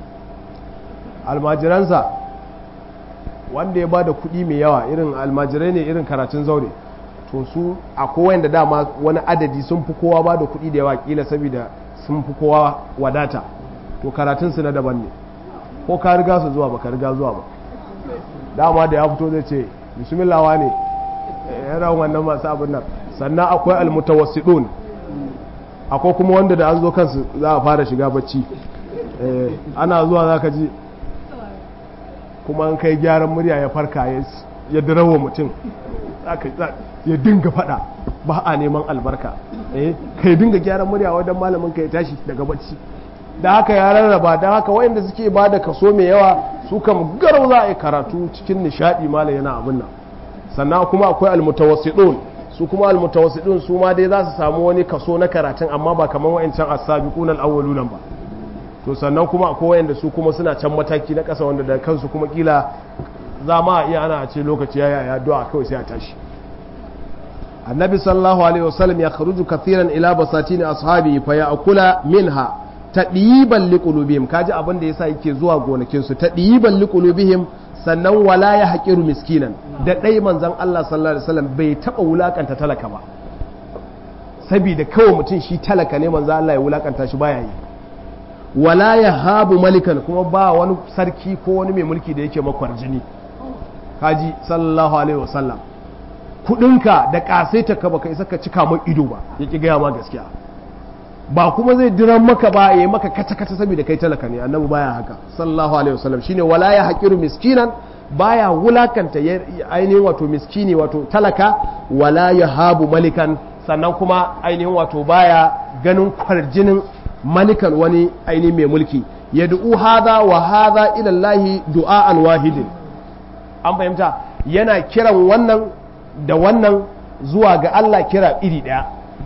almajiransa wanda ya ba da kuɗi mai yawa irin almajirai ne irin karatun zaure to su a kowayen da dama wani adadi sun fi kowa ba da kuɗi da yawa kila saboda sun fi kowa wadata to karatun su na daban ne ko ka riga su zuwa ba ka riga zuwa ba dama da ya fito zai ce bismillawa ne yana wannan masu abin nan sannan akwai almutawassidun akwai kuma wanda da an zo kansu za a fara shiga bacci ana zuwa za ka ji kuma an kai gyaran murya ya farka ya dirawa mutum ya dinga fada ba a neman albarka kai dinga gyaran murya wadda malamin ka ya tashi daga bacci da haka ya rarraba da haka wayanda suke ba da kaso mai yawa su kam garau za a yi karatu cikin nishadi malam yana abin nan sannan kuma akwai almutawassidun su kuma almutawassidun su ma dai za su samu wani kaso na karatun amma ba kamar wayancan as-sabiqun al-awwaluna ba to sannan kuma akwai wayanda su kuma suna can mataki na ƙasa wanda da kansu kuma kila za ma iya ana ce lokaci ya ya addu'a kawai sai a tashi annabi sallallahu alaihi wasallam ya kharuju kathiran ila basatin ashabi fa ya'kula minha tadiban liqulubihim kaji abin da yasa yake zuwa gonakin su tadiban liqulubihim sannan wala ya haqiru miskinan da dai manzon Allah sallallahu alaihi wasallam bai taba wulakanta talaka ba saboda kawai mutum shi talaka ne manzon Allah ya wulakanta shi baya yi wala ya habu malikan kuma ba wani sarki ko wani mai mulki da yake makwar jini kaji sallallahu alaihi wasallam kudinka da kasaita ka baka isa ka cika mai ido ba ya ki gaya ma gaskiya ba kuma zai diran maka ba ya yi maka kata kata saboda kai talaka ne annabi baya haka sallallahu alaihi wasallam shine wala ya haqiru miskinan baya wulakanta ainihin wato miskini wato talaka wala ya habu malikan sannan kuma ainihin wato baya ganin kwarjinin malikan wani aini mai mulki ya du'u hada wa hada ilallahi du'a'an wahidin an fahimta yana kiran wannan da wannan zuwa ga Allah kira iri ɗaya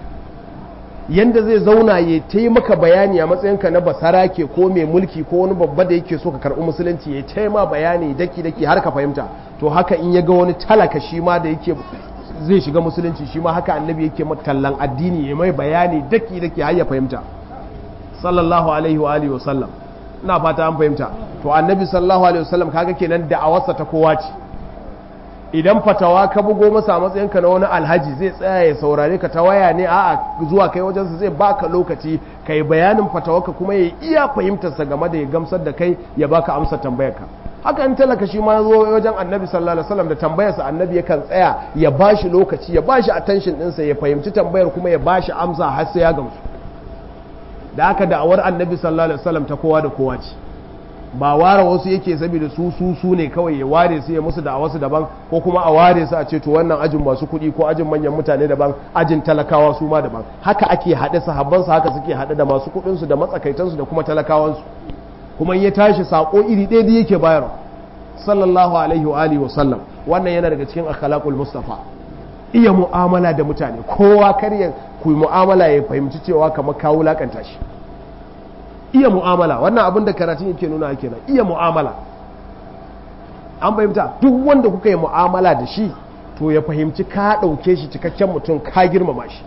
yanda zai zauna ya taimaka bayani a matsayinka na basarake ko mai mulki ko wani babba da yake so ka karɓi musulunci ya taima bayani daki daki har ka fahimta to haka in ya ga wani talaka shi ma da yake zai shiga musulunci shi ma haka annabi yake tallan addini ya mai bayani daki daki har ya fahimta sallallahu alaihi wa alihi wasallam ina fata an fahimta to annabi sallallahu alaihi wasallam kaga kenan da'awarsa ta kowa ce idan fatawa ka bugo masa matsayinka na wani alhaji zai tsaya ya saurare ka ta waya ne a'a zuwa kai wajensa zai baka lokaci ka yi bayanin fatawarka kuma ya iya fahimtarsa game da ya gamsar da kai ya baka amsa tambayarka haka in talaka shi ma zo wajen annabi sallallahu alaihi wasallam da tambayarsa annabi yakan tsaya ya bashi lokaci ya bashi attention ɗinsa ya fahimci tambayar kuma ya bashi amsa har sai ya gamsu da haka da'awar annabi sallallahu alaihi wasallam ta kowa da kowa ce ba ware wasu yake saboda su su su ne kawai ya ware su ya musu da wasu daban ko kuma a ware su a ce to wannan ajin masu kuɗi ko ajin manyan mutane daban ajin talakawa su ma daban haka ake haɗe sahabban su haka suke haɗe da masu kuɗin su da matsakaitan su da kuma talakawan su kuma ya tashi sako iri ɗaya da yake bayarwa sallallahu alaihi wa alihi wa sallam wannan yana daga cikin akhlaqul mustafa iya mu'amala da mutane kowa kar ya ku mu'amala ya fahimci cewa kamar ka wulakanta shi iya mu'amala wannan abin da karatun yake nuna kenan iya mu'amala an fahimta duk wanda kuka yi mu'amala da shi to ya fahimci ka ɗauke shi cikakken mutum ka girmama shi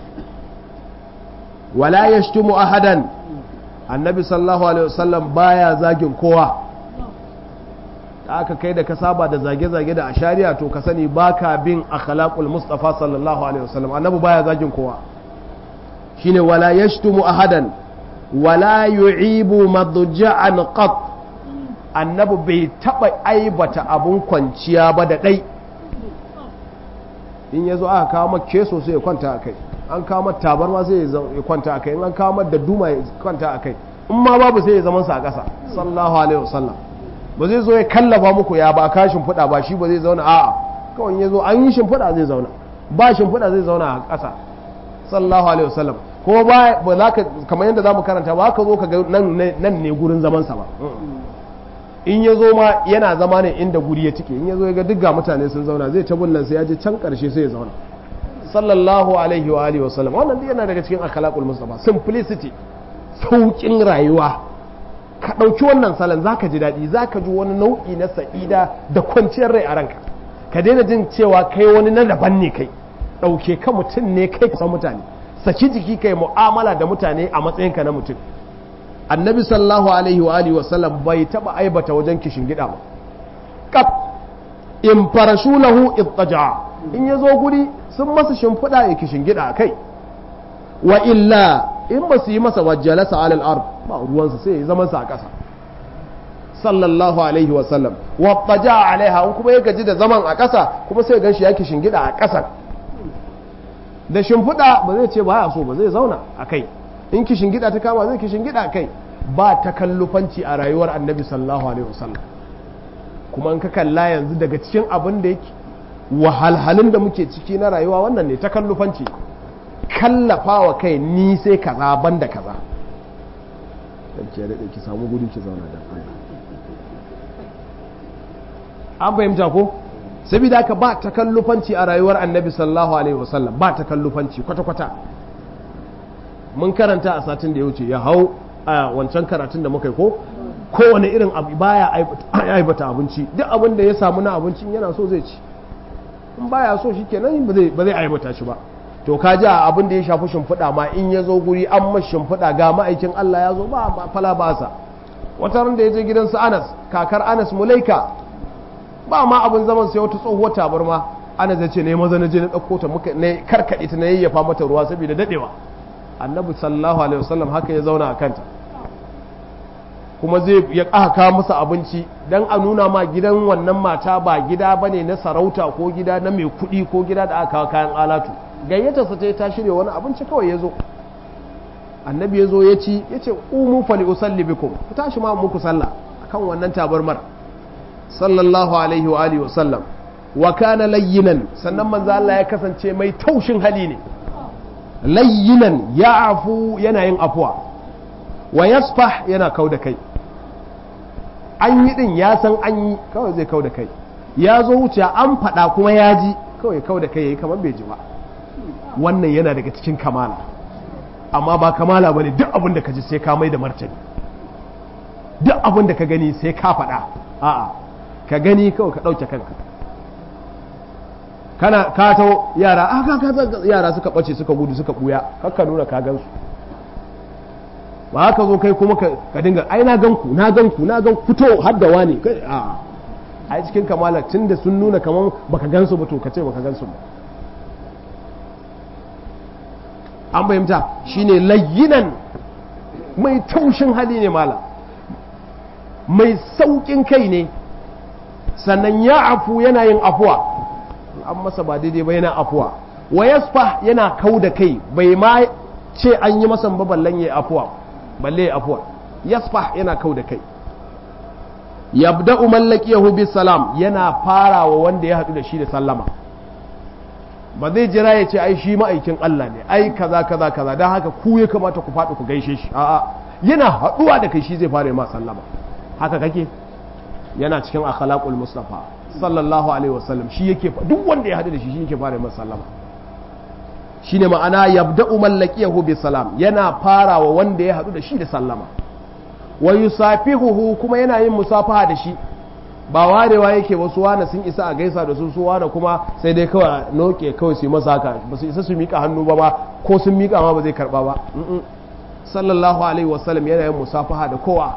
wala yashtumu ahadan annabi sallallahu alaihi wasallam baya zagin kowa da aka kai da ka saba da zage-zage da ashariya to ka sani baka bin akhlaqul mustafa sallallahu alaihi wasallam annabi baya zagin kowa shine wala yashtumu ahadan wala yu'ibu madja'an qat annabi bai taba aibata abun kwanciya ba da dai in yazo aka kawo maka keso sai ya kwanta akai an kawo maka tabarma sai ya kwanta akai in an kawo maka da duma ya kwanta akai in ma babu sai ya zaman sa a ƙasa sallallahu alaihi wasallam ba zai zo ya kallafa muku ya ba ka shimfiɗa ba shi ba zai zauna a'a kawai ya zo an yi shimfiɗa zai zauna ba shimfiɗa zai zauna a ƙasa sallallahu alaihi wasallam kuma ba ba za ka kamar yadda zamu karanta ba ka zo ka ga nan nan ne gurin zaman sa ba in ya zo ma yana zama ne inda guri ya tike in ya zo ya ga duk ga mutane sun zauna zai ta bullan sai ya je can karshe sai ya zauna sallallahu alaihi wa alihi wasallam wannan duk yana daga cikin akhlaqul mustafa simplicity saukin rayuwa ka ɗauki wannan salon za ka ji daɗi za ka ji wani nau'i na sa'ida da kwanciyar rai a ranka ka daina jin cewa kai wani na daban ne kai ɗauke ka mutum ne kai ka san mutane saki jiki kai mu'amala da mutane a matsayinka na mutum annabi sallallahu alaihi wa alihi wasallam bai taba aibata wajen kishin gida ba kaf in farashulahu ittaja in yazo guri sun masa shimfiɗa ya kishin gida kai wa illa in ba su yi masa wajjalasa alal ard ba ruwansa sai ya zama sa a ƙasa sallallahu alaihi wa sallam wa taja alaiha in kuma ya gaji da zaman a ƙasa kuma sai gan shi ya kishin gida a ƙasa da shimfiɗa ba zai ce ba ya so ba zai zauna a kai in kishin gida ta kama zai kishin gida a kai ba takallufanci a rayuwar annabi sallallahu alaihi wasallam kuma in ka kalla yanzu daga cikin abin da yake wahalhalun da muke ciki na rayuwa wannan ne takallufanci kallafa wa kai ni sai kaza banda kaza dan ke da ki samu guri ki zauna dan Allah an fahimta ko saboda haka ba takallufanci a rayuwar annabi sallallahu alaihi wasallam ba takallufanci kwata-kwata mun karanta a satin da ya wuce ya hau a wancan karatun da muka yi ko kowane irin abu baya aibata abinci duk abin da ya samu na abincin yana so zai ci in baya so shi kenan ba zai aibata shi ba to ka ji a abin da ya shafi shimfiɗa ma in ya zo guri an mashi shimfiɗa ga ma'aikin Allah ya zo ba fala ba sa wata ran da ya je gidansu Anas kakar Anas Mulaika ba ma abin zaman sai wata tsohuwar tabarma Anas ya ce ne maza na je na ɗauko ta muka ne karkaɗe ta na yayyafa mata ruwa saboda daɗewa annabi sallallahu alaihi wasallam haka ya zauna a kanta kuma zai ya aka masa abinci dan a nuna ma gidan wannan mata ba gida bane na sarauta ko gida na mai kuɗi ko gida da aka kawo kayan alatu gayyata sa ta shirya wani abinci kawai ya zo annabi ya zo ya ci ya ce umu fali usalli bikum ku tashi ma muku sallah akan wannan tabarmar sallallahu alaihi wa alihi wasallam wa kana layyinan sannan manzo Allah ya kasance mai taushin hali ne layyinan ya afu yana yin afuwa wa yasfah yana kau da kai an yi din ya san an yi kawai zai kau da kai ya zo wuce an faɗa kuma ya ji kawai kau da kai yayi kamar bai ji ba wannan yana daga cikin kamala amma ba kamala bane duk abin da ka ji sai ka mai da martani duk abin da ka gani sai ka faɗa a'a ka gani kawai ka ɗauke kanka kana kato yara aka ka yara suka bace suka gudu suka buya kakka nuna ka gansu ba haka zo kai kuma ka dinga ai na ganku na ganku na gan fito har da wani a ai cikin kamala tunda sun nuna kaman baka gansu ba to ka ce baka gansu ba an fahimta shine layyinan mai taushin hali ne mala mai saukin kai ne sannan ya afu yana yin afuwa an masa ba daidai ba yana afuwa wa yasfa yana kau da kai bai ma ce an yi masa ba ballan ya afuwa balle ya afuwa yasfa yana kau da kai yabda'u mallakiyahu bis salam yana farawa wanda ya hadu da shi da sallama ba zai jira ya ce ai shi ma'aikin Allah ne ai kaza kaza kaza don haka ku ya kamata ku faɗi ku gaishe shi a'a yana haɗuwa da kai shi zai fara ma sallama haka kake yana cikin akhlaqul mustafa sallallahu alaihi wasallam shi yake duk wanda ya haɗu da shi shi yake fara masa sallama shine ma'ana yabda'u mallakiyahu bi salam yana farawa wanda ya haɗu da shi da sallama wa yusafihuhu kuma yana yin musafaha da shi ba warewa yake wasu wane sun isa a gaisa da su su wane kuma sai dai kawai noke kawai su yi masa haka ba su isa su mika hannu ba ma ko sun mika ma ba zai karba ba sallallahu alaihi wasallam yana yin musafaha da kowa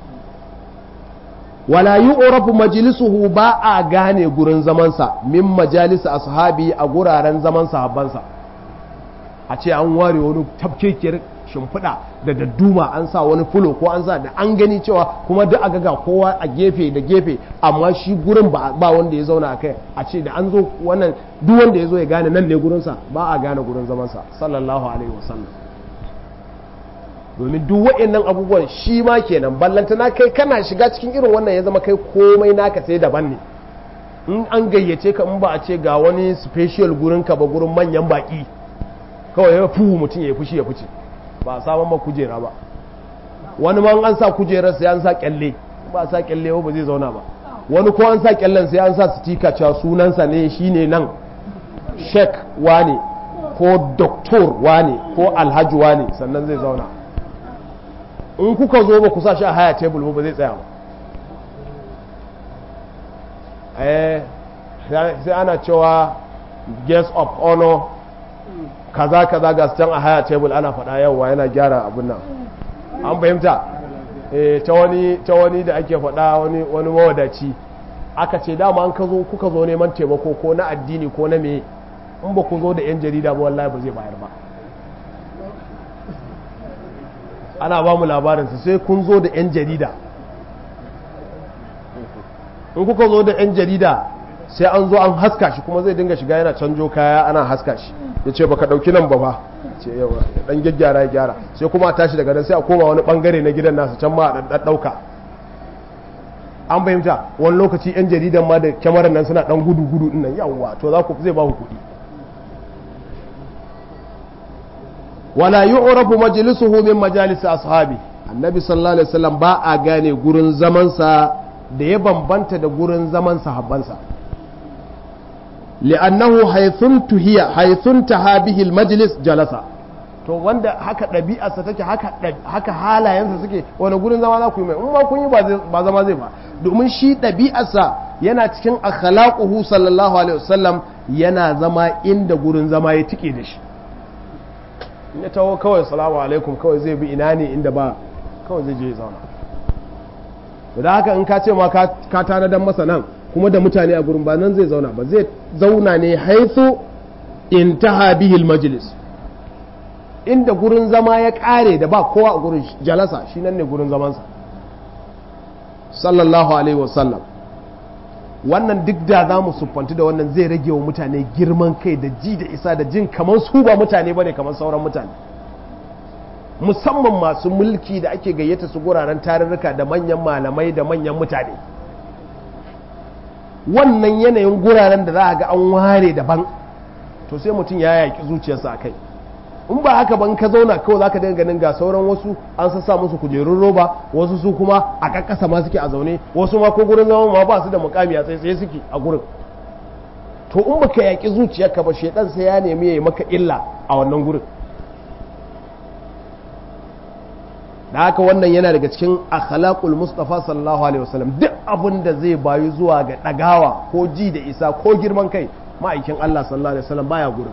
wala yu'rafu majlisuhu ba a gane gurin zamansa min majalisa ashabi a guraren zaman sahabbansa a ce an ware wani tafkekiyar shimfiɗa da dadduma an sa wani fulo ko an sa da an gani cewa kuma duk a ga kowa a gefe da gefe amma shi gurin ba wanda ya zauna a kai a ce da an zo wannan duk wanda ya zo ya gane nan ne gurinsa ba a gane gurin zamansa sallallahu alaihi wasallam domin duk wa'annan abubuwan shi ma kenan ballanta na kai kana shiga cikin irin wannan ya zama kai komai naka sai daban ne in an gayyace ka in ba a ce ga wani special gurin ka ba gurin manyan baki kawai ya fu mutum ya fushi ya fice ba a saman ma kujera ba wani ma an sa kujerar sai an sa kyalle ba a sa kyalle ba zai zauna ba wani ko an sa kyallen sai an sa stika cewa sunansa ne shine nan sheik wane ko doktor wane ko alhaji wane sannan zai zauna in kuka zo ba ku sa shi a haya tebul ba zai tsaya ba eh sai ana cewa guest of honor kaza kaza ga can a haya tebul ana faɗa yawa yana gyara abin nan an fahimta ta wani ta wani da ake faɗa wani wani mawadaci aka ce dama an ka zo kuka zo neman taimako ko na addini ko na me in ba ku zo da yan jarida ba wallahi ba zai bayar ba ana ba mu labarin su sai kun zo da yan jarida in kuka zo da yan jarida sai an zo an haska shi kuma zai dinga shiga yana canjo kaya ana haska shi ya ce baka dauki nan ba ba ce yawa dan gyaggyara ya gyara sai kuma a tashi daga nan sai a koma wani bangare na gidan nasu can ma a dan dauka an fahimta wani lokaci yan jaridan ma da kyamarar nan suna dan gudu gudu din nan yawa to za ku zai ba ku kuɗi wala yu'rafu majlisuhu min majalis ashabi annabi sallallahu alaihi wasallam ba a gane gurin zaman sa da ya bambanta da gurin zaman sahabbansa li'annahu haythun tuhiya haythun taha bihi almajlis jalasa to wanda haka ɗabi'arsa take haka haka halayensa suke wani gurin zama za ku yi mai in ma kun yi ba zama zai ba domin shi ɗabi'arsa yana cikin akhlaquhu sallallahu alaihi wasallam yana zama inda gurin zama ya tike da shi in ya taho kawai salamu alaikum kawai zai bi ina ne inda ba kawai zai je ya zauna da haka in ka ce ma ka tanadan masa nan kuma da mutane a gurin ba nan zai zauna ba zai zauna ne haithu intaha bihil majlis inda gurin zama ya kare da ba kowa a gurin jalasa shi nan ne gurin zamansa sallallahu alaihi wasallam wannan duk da za mu siffantu da wannan zai rage wa mutane girman kai da ji da isa da jin kamar su ba mutane ba ne kamar sauran mutane musamman masu mulki da ake gayyata su guraren tarurruka da manyan malamai da manyan mutane wannan yanayin guraren da za a ga an ware daban to sai mutum ya yaƙi zuciyarsa a kai in ba haka ban ka zauna kawai za ka dinga ganin ga sauran wasu an sassa musu kujerun roba wasu su kuma a kakkasa ma suke a zaune wasu ma ko gurin zama ma ba su da mukami a tsaye tsaye suke a gurin to in baka yaƙi zuciyarka ba shedan sai ya nemi ya yi maka illa a wannan gurin da haka wannan yana daga cikin akhlaqul mustafa sallallahu alaihi wasallam duk abin da zai bayu zuwa ga dagawa ko ji da isa ko girman kai ma'aikin Allah sallallahu alaihi wasallam baya gurin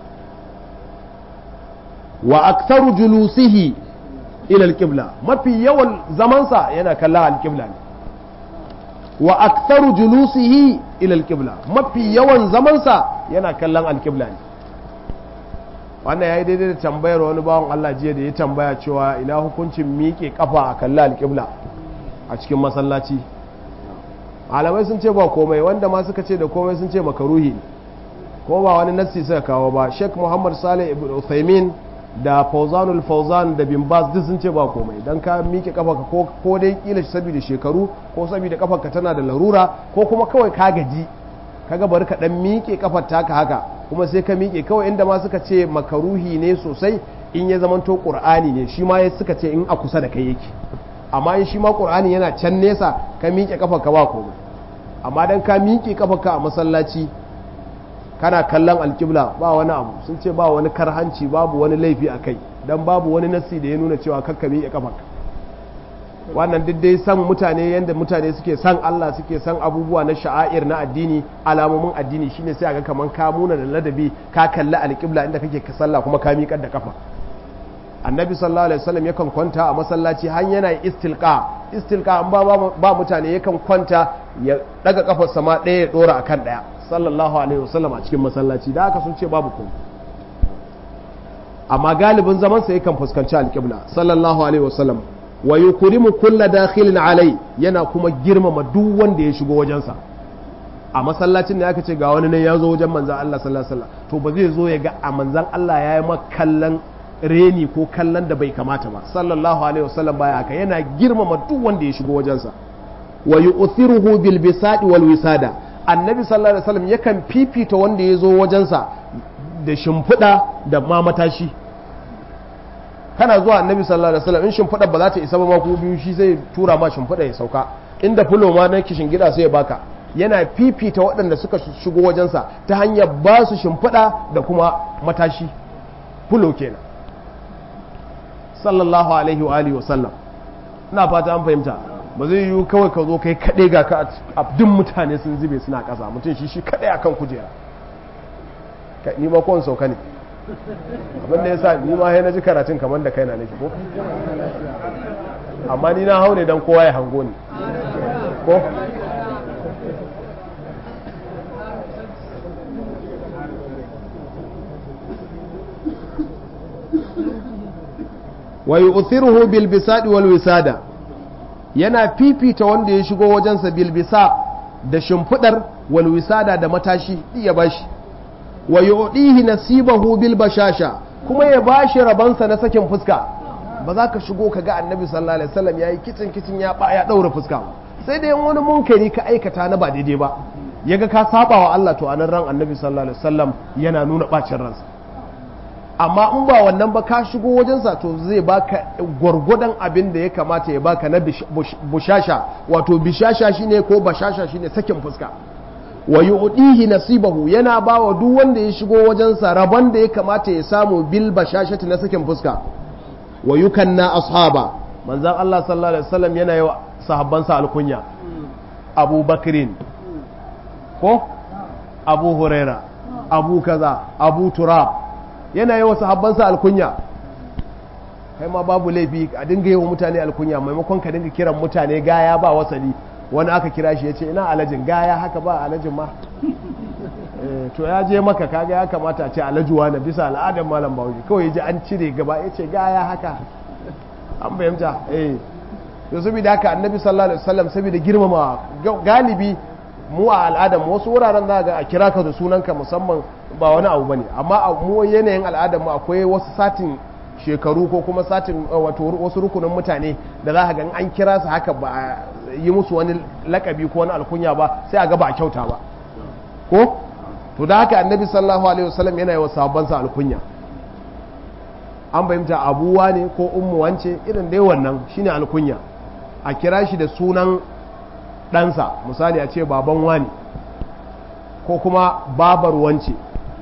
wa aktharu julusihi ila alqibla mafi yawan zamansa yana kallon alqibla ne wa aktharu julusihi ila alqibla mafi yawan zamansa yana kallon alqibla ne wannan yayi daidai da tambayar wani bawan Allah jiya da ya tambaya cewa ina hukuncin miƙe kafa a kallon alqibla a cikin masallaci malamai sun ce ba komai wanda ma suka ce da komai sun ce makaruhi ne ko ba wani nassi suka kawo ba Sheikh Muhammad Saleh ibn Uthaymeen da Fauzanul Fauzan da Bin Baz duk sun ce ba komai dan ka miƙe kafarka ko ko dai kila saboda shekaru ko saboda kafarka tana da larura ko kuma kawai ka gaji kaga bari ka dan miƙe kafar taka haka kuma sai ka miƙe kawai inda ma suka ce makaruhi ne sosai in ya zamanto Qur'ani ne shi ma suka ce in a kusa da kai yake amma in shi ma Qur'ani yana can nesa ka miƙe kafarka ba komai amma dan ka miƙe kafarka a masallaci kana kallon alƙibla ba wani abu sun ce ba wani karhanci babu wani laifi a kai don babu wani nassi da ya nuna cewa kakka miƙe kafarka wannan duk dai san mutane yadda mutane suke san Allah suke san abubuwa na sha'air na addini alamomin addini shine sai ga kaman ka muna da ladabi ka kalli alƙibla inda kake ka sallah kuma ka miƙar da kafa annabi sallallahu alaihi wasallam yakan kwanta a masallaci har yana istilqa istilqa an ba ba mutane yakan kwanta ya daga kafar sama ɗaya ya dora akan ɗaya sallallahu alaihi wasallam a cikin masallaci da haka sun ce babu komai amma galibin zaman sa yakan fuskanci alƙibla sallallahu alaihi wasallam wa yukrimu kulla dakhilin alai yana kuma girmama duk wanda ya shigo wajensa a masallacin da aka ce ga wani nan ya zo wajen manzan Allah sallallahu alaihi wasallam to ba zai zo ya ga a manzan Allah ya yi kallon reni ko kallon da bai kamata ba sallallahu alaihi wasallam baya haka yana girmama duk wanda ya shigo wajensa wa yu'thiruhu bil bisadi wal wisada annabi sallallahu alaihi wasallam yakan fifita wanda ya zo wajensa da shimfiɗa da ma matashi kana zuwa annabi sallallahu alaihi wasallam in shimfiɗa ba za ta isa ba ma ko biyu shi zai tura ma shimfiɗa ya sauka inda fulo ma na kishin gida sai ya baka yana fifita waɗanda suka shigo wajensa ta hanyar ba su shimfiɗa da kuma matashi fulo kenan sallallahu alaihi wa alihi wasallam ina fata an fahimta ba zai yiwu kawai ka zo kai kaɗai ga ka abdin mutane sun zube suna ƙasa mutum shi shi kaɗai akan kujera ni ma kowane sauka ne abinda ya sa ni ma na ji karatun kamar da kai na nake ko amma ni na hau ne don kowa ya hango ni ko wa yu'thiruhu bil bisadi wal wisada yana fifita wanda ya shigo wajensa bil bisa da shimfidar wal wisada da matashi iya bashi wa yu'dihi nasibahu bil bashasha kuma ya bashi rabansa na sakin fuska ba za ka shigo ka ga annabi sallallahu alaihi wasallam yayi kicin kicin ya ba ya daura fuska sai dai wani munkari ka aikata na ba daidai ba yaga ka saba wa Allah to anan ran annabi sallallahu alaihi wasallam yana nuna bacin ransa amma in ba wannan ba ka shigo wajensa to zai baka gwargwadon abin da ya kamata ya baka na bushasha wato bishasha shine ko bashasha shine sakin fuska wa yu'dihi nasibahu yana bawa duk wanda ya shigo wajensa rabon da ya kamata ya samu bil bashashati na sakin fuska wa yukanna ashaba manzon Allah sallallahu alaihi wasallam yana yi sahabbansa alkunya Abu Bakrin ko Abu Huraira Abu kaza Abu Turab yana yi wa sahabbansa alkunya kai ma babu laifi a dinga yi wa mutane alkunya maimakon ka dinga kiran mutane gaya ba wasali wani aka kira shi ya ce ina alajin gaya haka ba alajin ma to ya je maka kaga ya kamata a ce alajuwa na bisa al'adar malam bahaushe kawai ya ji an cire gaba ya ce gaya haka an fahimta eh to saboda haka annabi sallallahu alaihi wasallam saboda girmama galibi mu a al'adar wasu wuraren za ga a kira ka da sunanka musamman ba wani abu bane amma a mu yanayin al'adar mu akwai wasu satin shekaru ko kuma satin wato wasu rukunin mutane da za ka ga an kira su haka ba a yi musu wani lakabi ko wani alkunya ba sai a ga ba a kyauta ba ko to da haka annabi sallallahu alaihi wasallam yana yi wa sahabbansa alkunya an fahimta abuwa ne ko ummu wance irin dai wannan shine alkunya a kira shi da sunan ɗansa misali a ce baban wani ko kuma babar wance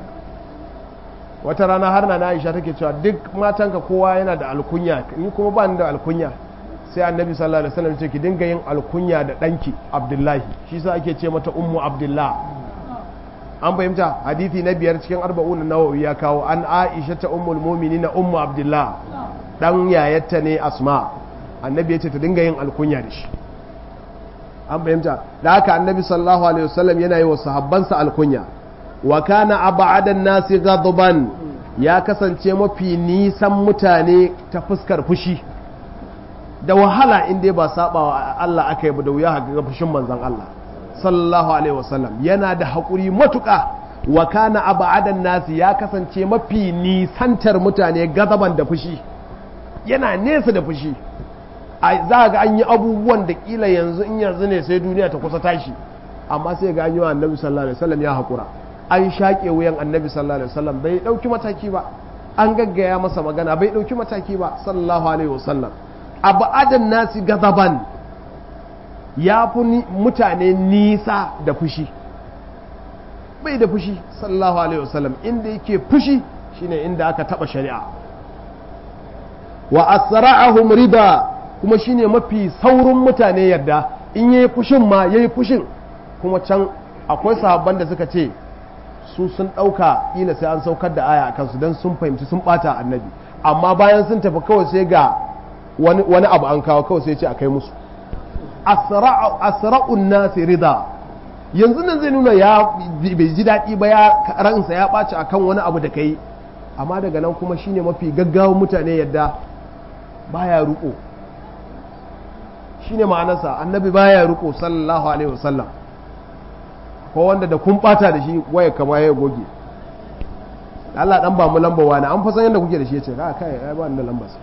wata rana har na Aisha take cewa duk matanka kowa yana da alkunya ni kuma ba ni da alkunya sai annabi sallallahu alaihi wasallam ce ki dinga yin alkunya da danki Abdullahi shi sa ake ce mata ummu Abdullah an fahimta hadithi na biyar cikin arba'un nawawi ya kawo an aisha ta ummul mu'minin ummu abdullah dan yayatta ne asma annabi ya ce ta dinga yin alkunya da shi an fahimta da haka annabi sallallahu alaihi wasallam yana yi wa sahabbansa alkunya wa kana ab'adan nasi ghadban ya kasance mafi nisan mutane ta fuskar fushi da wahala in dai ba saba wa Allah aka yi da wuya ga fushin manzon Allah sallallahu alaihi wasallam yana da haƙuri matuƙa wa kana ab'adan nasi ya kasance mafi nisantar mutane gazaban da fushi yana nesa da fushi za ga an yi abubuwan da kila yanzu in yanzu ne sai duniya ta kusa tashi amma sai ga an yi wa annabi sallallahu alaihi wasallam ya haƙura an shaƙe wuyan annabi sallallahu alaihi wasallam bai ɗauki mataki ba an gaggaya masa magana bai ɗauki mataki ba sallallahu alaihi wasallam abu adan nasi gazaban ya fi mutane nisa da fushi bai da fushi sallallahu alaihi wasallam inda yake fushi shine inda aka taba shari'a wa asra'ahum riba kuma shine mafi saurin mutane yadda in yayi fushin ma yayi fushin kuma can akwai sahabban da suka ce su sun ɗauka ila sai an saukar da aya a kansu don sun fahimci sun ɓata annabi amma bayan sun tafi kawai sai ga wani abu an kawo kawai sai ce a kai musu asra'un nasi rida yanzu nan zai nuna ya bai ji daɗi ba ya ransa ya ɓaci akan wani abu da kai amma daga nan kuma shine mafi gaggawan mutane yadda baya ruko shine ma'anarsa annabi baya ruko sallallahu alaihi wasallam ko wanda da kun bata da shi waya kama ya goge Allah dan ba mu lamba wani an fa san yadda kuke da shi yace ka kai ai ba ni lamba sai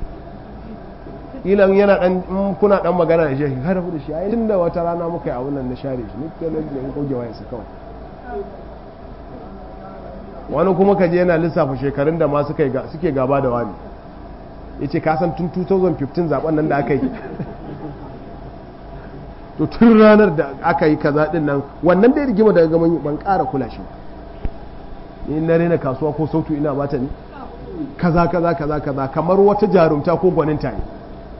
ilan yana dan in kuna dan magana da shi ka rabu da shi ai tunda wata rana muka yi abun nan na share shi ni ke nan ne goge waya sa kawai wani kuma kaje yana lissafa shekarun da ma suka suke gaba da wani yace ka san tun 2015 zaben nan da aka yi to tun ranar da aka yi kaza din nan wannan dai rigima daga gaman ban ƙara kula shi in na rena kasuwa ko sautu ina bata ne kaza kaza kaza kaza kamar wata jarumta ko gwaninta ne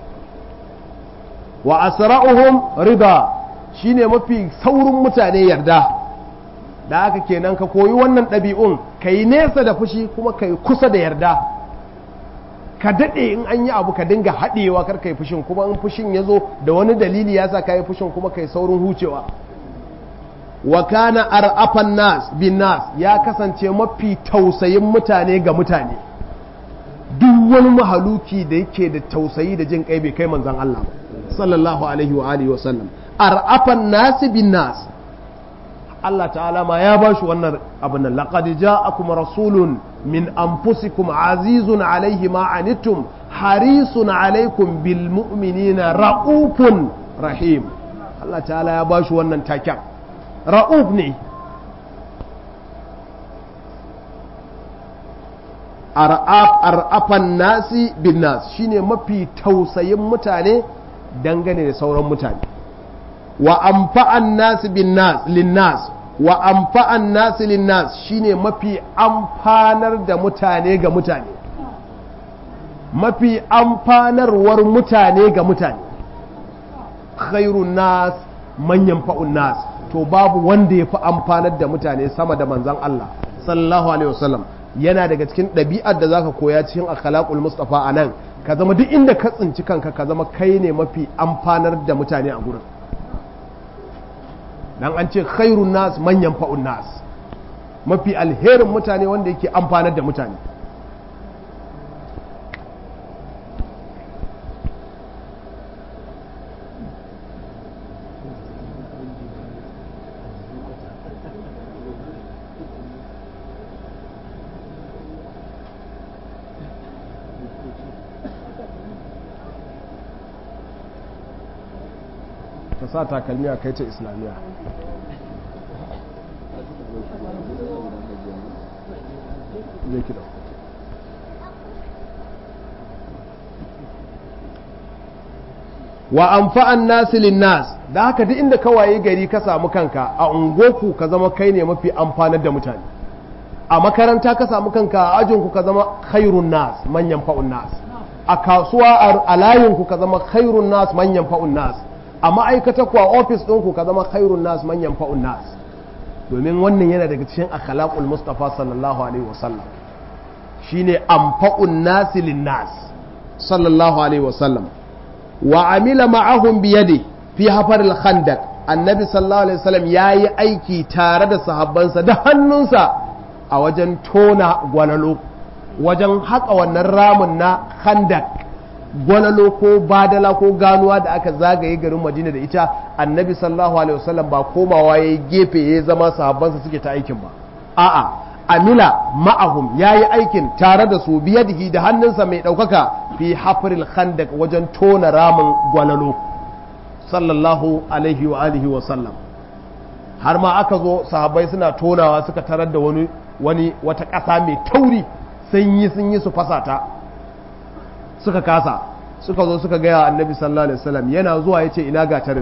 wa asra'uhum rida shine mafi saurin mutane yarda da haka kenan ka koyi wannan ɗabi'un ka yi nesa da fushi kuma ka yi kusa da yarda ka daɗe in an yi abu ka dinga haɗewa kar ka yi fushin kuma in fushin ya zo da wani dalili ya sa ka yi fushin kuma ka yi saurin hucewa wa kana ar'afan nas bin nas ya kasance mafi tausayin mutane ga mutane duk wani mahaluki da yake da tausayi da jin kai bai kai manzon Allah ba sallallahu alaihi wa alihi wa sallam ar'afan nas bin nas Allah ta'ala ma ya bashi wannan abin nan laqad ja'akum rasulun min anfusikum azizun alaihi ma anittum harisun alaikum bil mu'minina ra'ufun rahim Allah ta'ala ya bashi wannan taken ra'uf ne ar'afan nasi bin nas shine mafi tausayin mutane dangane da sauran mutane wa amfa'an nasi bin nas lin nas wa amfa'an nasi lin nas shine mafi amfanar da mutane ga mutane mafi amfanarwar mutane ga mutane khairun nas manyan fa'un nas to babu wanda ya fi amfanar da mutane sama da manzan Allah sallallahu alaihi wasallam yana daga cikin ɗabi'ar da zaka koya cikin akhlaqul mustafa anan ka zama duk inda ka tsinci kanka ka zama kai ne mafi amfanar da mutane a gurin dan an ce khairun nas manyan fa'un nas mafi alherin mutane wanda yake amfanar da mutane ta sa takalmi a kai ta islamiyya zai ki wa amfa'an nasi linnas da haka duk inda ka waye gari ka samu kanka a ungoku ka zama kai ne mafi amfanar da mutane a makaranta ka samu kanka a ajinku ka zama khairun nas manyan fa'un nas a kasuwa a layinku ka zama khairun nas manyan fa'un nas a ma'aikata ku a ofis ɗinku ka zama khairun nas manyan fa'un nas domin wannan yana daga cikin akhlaqul mustafa sallallahu alaihi wasallam shine amfa'un nasi linnas sallallahu alaihi wasallam wa amila ma'ahum biyadi fi hafar al-khandaq annabi sallallahu alaihi wasallam yayi aiki tare da sahabbansa da hannunsa a wajen tona gwalalo wajen haƙa wannan ramin na khandaq gwalalo ko badala ko ganuwa da aka zagaye garin madina da ita annabi sallallahu alaihi wasallam ba komawa yayi gefe ya zama sahabbansa suke ta aikin ba a'a amila ma'ahum yayi aikin tare da su biyadihi da hannunsa mai ɗaukaka fi hafril khandaq wajen tona ramin gwalalo sallallahu alaihi wa alihi wa sallam har ma aka zo sahabbai suna tonawa suka tarar da wani wani wata ƙasa mai tauri sun yi sun yi su fasa ta suka kasa suka zo suka gaya annabi sallallahu alaihi wasallam yana zuwa yace ina gatarin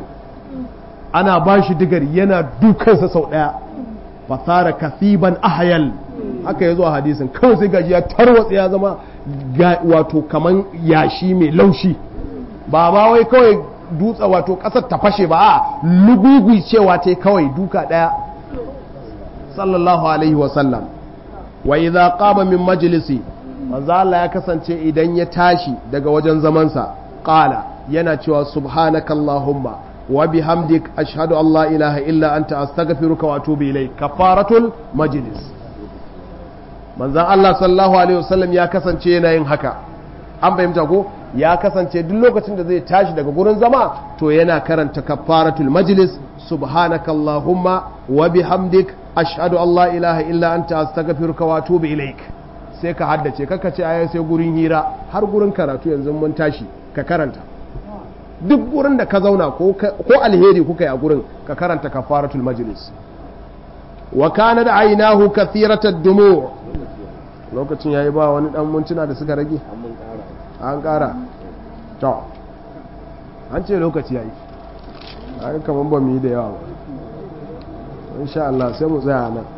ana ba shi digar yana dukansa sau daya fasara kasiban ahayal haka ya zo a hadisin kawai sai gaji ya tarwatsa ya zama wato kaman yashi mai laushi ba ma wai kawai dutsa wato kasar ta fashe ba a lugugui cewa ta kawai duka daya sallallahu alaihi wasallam wa idza qama min majlisi manzo Allah ya kasance idan ya tashi daga wajen zamansa qala yana cewa subhanakallahumma wa bihamdik ashhadu an la ilaha illa anta astaghfiruka wa atubu ilayk kafaratul majlis manzo Allah sallallahu alaihi wasallam ya kasance yana yin haka an fahimta ko ya kasance duk lokacin da zai tashi daga gurin zama to yana karanta kafaratul majlis subhanakallahumma wa bihamdik ashhadu an la ilaha illa anta astaghfiruka wa atubu ilaik sai ka haddace kaka ce aya sai gurin hira har gurin karatu yanzu mun tashi ka karanta duk gurin da ka zauna ko alheri kuka yi a gurin ka karanta kafaratul majlis wa kana da ainahu kathiratad dumu lokacin yayi ba wani dan mintuna da suka rage an kara to an ce lokaci yayi an kaman ba mu yi da yawa ba insha Allah sai mu tsaya nan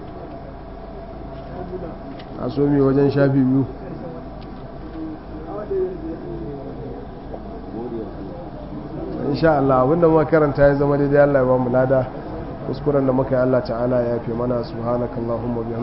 a so mi wajen shafi biyu insha Allah abinda muka karanta ya zama daidai Allah ya ba mu lada kuskuren da muka yi Allah ta'ala ya fi mana subhanakallahumma